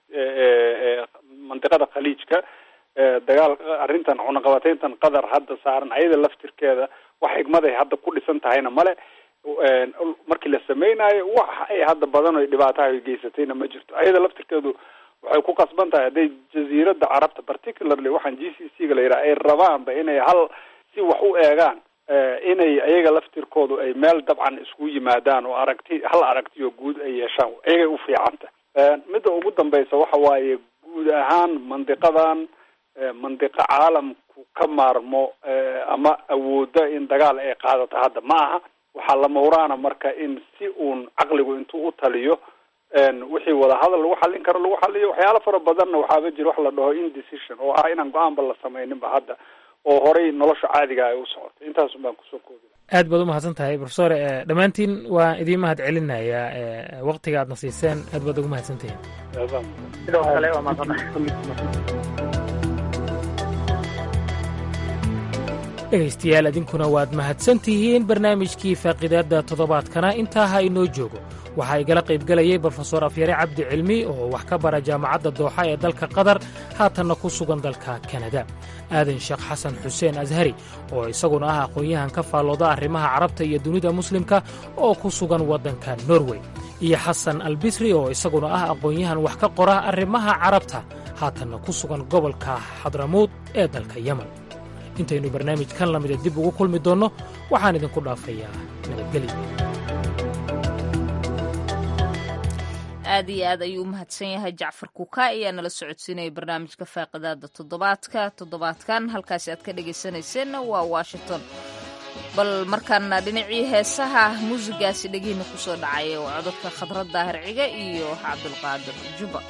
mandiqada khaliijka dagaal arrintan cunaqabateyntan qatar hadda saaran ayada laftirkeeda wax xigmaday hadda ku dhisan tahayna male markii la samaynayo wax ay hadda badan o dhibaataha ay geysatayna ma jirto ayada laftirkeedu waxay ku qasban tahay hadday jaziiradda carabta particularly waxaan g c c ga la yidhaha ay rabaanba inay hal si wax u eegaan inay ayaga laftirkoodu ay meel dabcan isku yimaadaan oo aragti hal aragtiyo guud ay yeeshaan ayagay u fiicanta midda ugu dambaysa waxa waaye guud ahaan mandiqadan mandiqo caalamku ka maarmo ama awooda in dagaal ay qaadato hadda ma aha waxaa la mawraana marka in si uun caqligu intuu u taliyo wixii wadahadal lagu xallin karo lagu xaliyo waxyaalo fara badanna waxaaba jira wax la dhaho indecision oo ah inaan go-aanba la samayninba hadda oo horay nolosha caadiga ay u socotay intaasun baan kusoo koobi aad baad umahadsan tahay profesor dhammaantiin waan idiin mahad celinayaa waktiga aadna siiseen aad baad ugu mahadsantihiin sidoo kale waa mahadsantahay dhegaystayaal idinkuna waad mahadsan tihiin barnaamijkii faaqidaadda toddobaadkana intaa ha inoo joogo waxaa igala qaybgelayay brofesor afyare cabdi cilmi oo wax ka bara jaamacadda dooxa ee dalka qatar haatanna ku sugan dalka kanada aadan sheekh xasan xuseen ashari oo isaguna ah aqoon-yahan ka faallooda arrimaha carabta iyo dunida muslimka oo ku sugan waddanka norway iyo xasan albisri oo isaguna ah aqoon-yahan wax ka qora arrimaha carabta haatanna ku sugan gobolka xadramuud ee dalka yemen intaynu barnaamij kan lamida dib ugu kulmi doonno waxaan idinku dhaafayaa nabadgelyo aad iyo aad ayuu u mahadsan yahay jacfar kuka ayaa nala socodsiinaya barnaamijka faaqidaada toddobaadka toddobaadkan halkaasi aad ka dhegaysanayseena waa washington bal markaana dhinacii heesaha muusigaasi dhegihiina ku soo dhacaya oo codadka khadrad daahir ciga iyo cabdulqaadir juba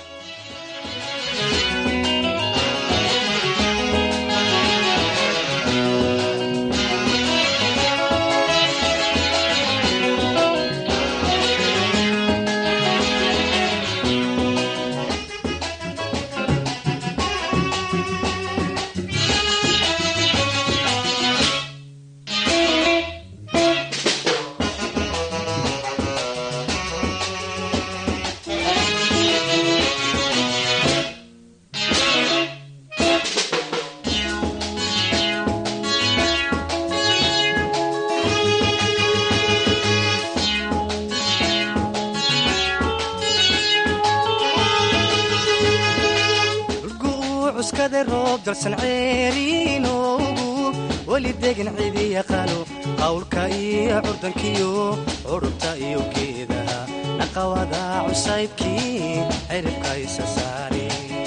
weli degan cidi yaqaano qawlka iyo curdankiyo curubta iyo geedaha naqawada cusaybkii ciribka isa saari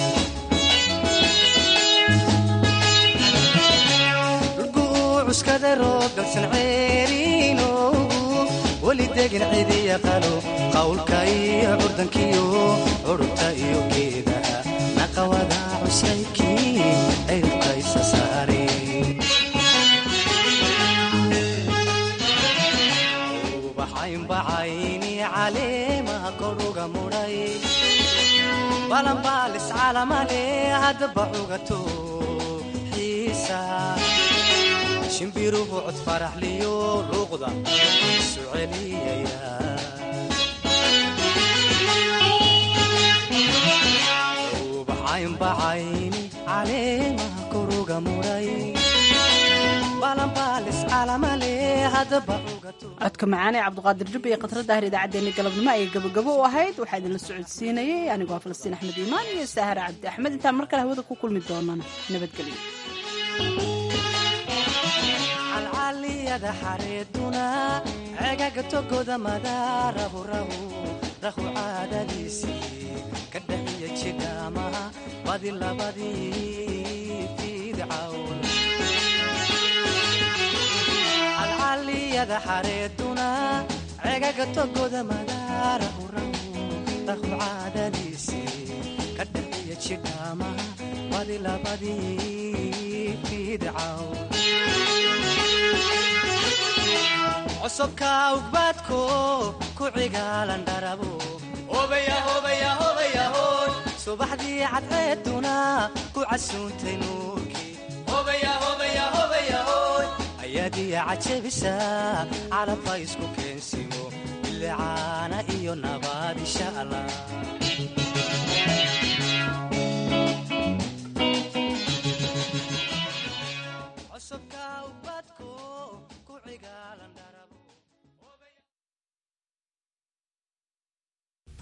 cuskada roob dalsan ceeriinoogu weli degan cidi yaqaano qawlka iyo curdankiyo curubta iyo geedaha naqawada cusaybkii ciribka isa saari bacaynbacayni caleemaha koruga mudhay balanbaalis calamale haddaba cugato xiisa shimbiruhu cod faraxliyo luuqda isu celiyaya bacaynbacayni caleemaha koruga mudhay codka macaane cabduqaadir jubba iyo khatra daahir idaacaddeenna galabnimo ayay gabagabo u ahayd waxaa idinla socodsiinayay anigoo falastiin axmed iimaan iyo saahar cabdi axmed intaan mar kale hawada ku kulmi doonana nabadgelyo calcaliyada xareeduna cegaga togoda madaarahu rahu rahu caadadiisii ka dhaxiya jidhaamaha badi labadii fiidcawn calcaliyada xareeduna cegaga togoda madaarahu rahu rahu caadadiisii ka dhaxiya jidhaamaha badi labadii fiidcawn cosubka ugbaadko ku cigaalan dharabo subaxdii cadceeduna ku casuuntay nuurkii ayaadiya cajabisa calabka isku keensimo bilicaana iyo nabaad insha allah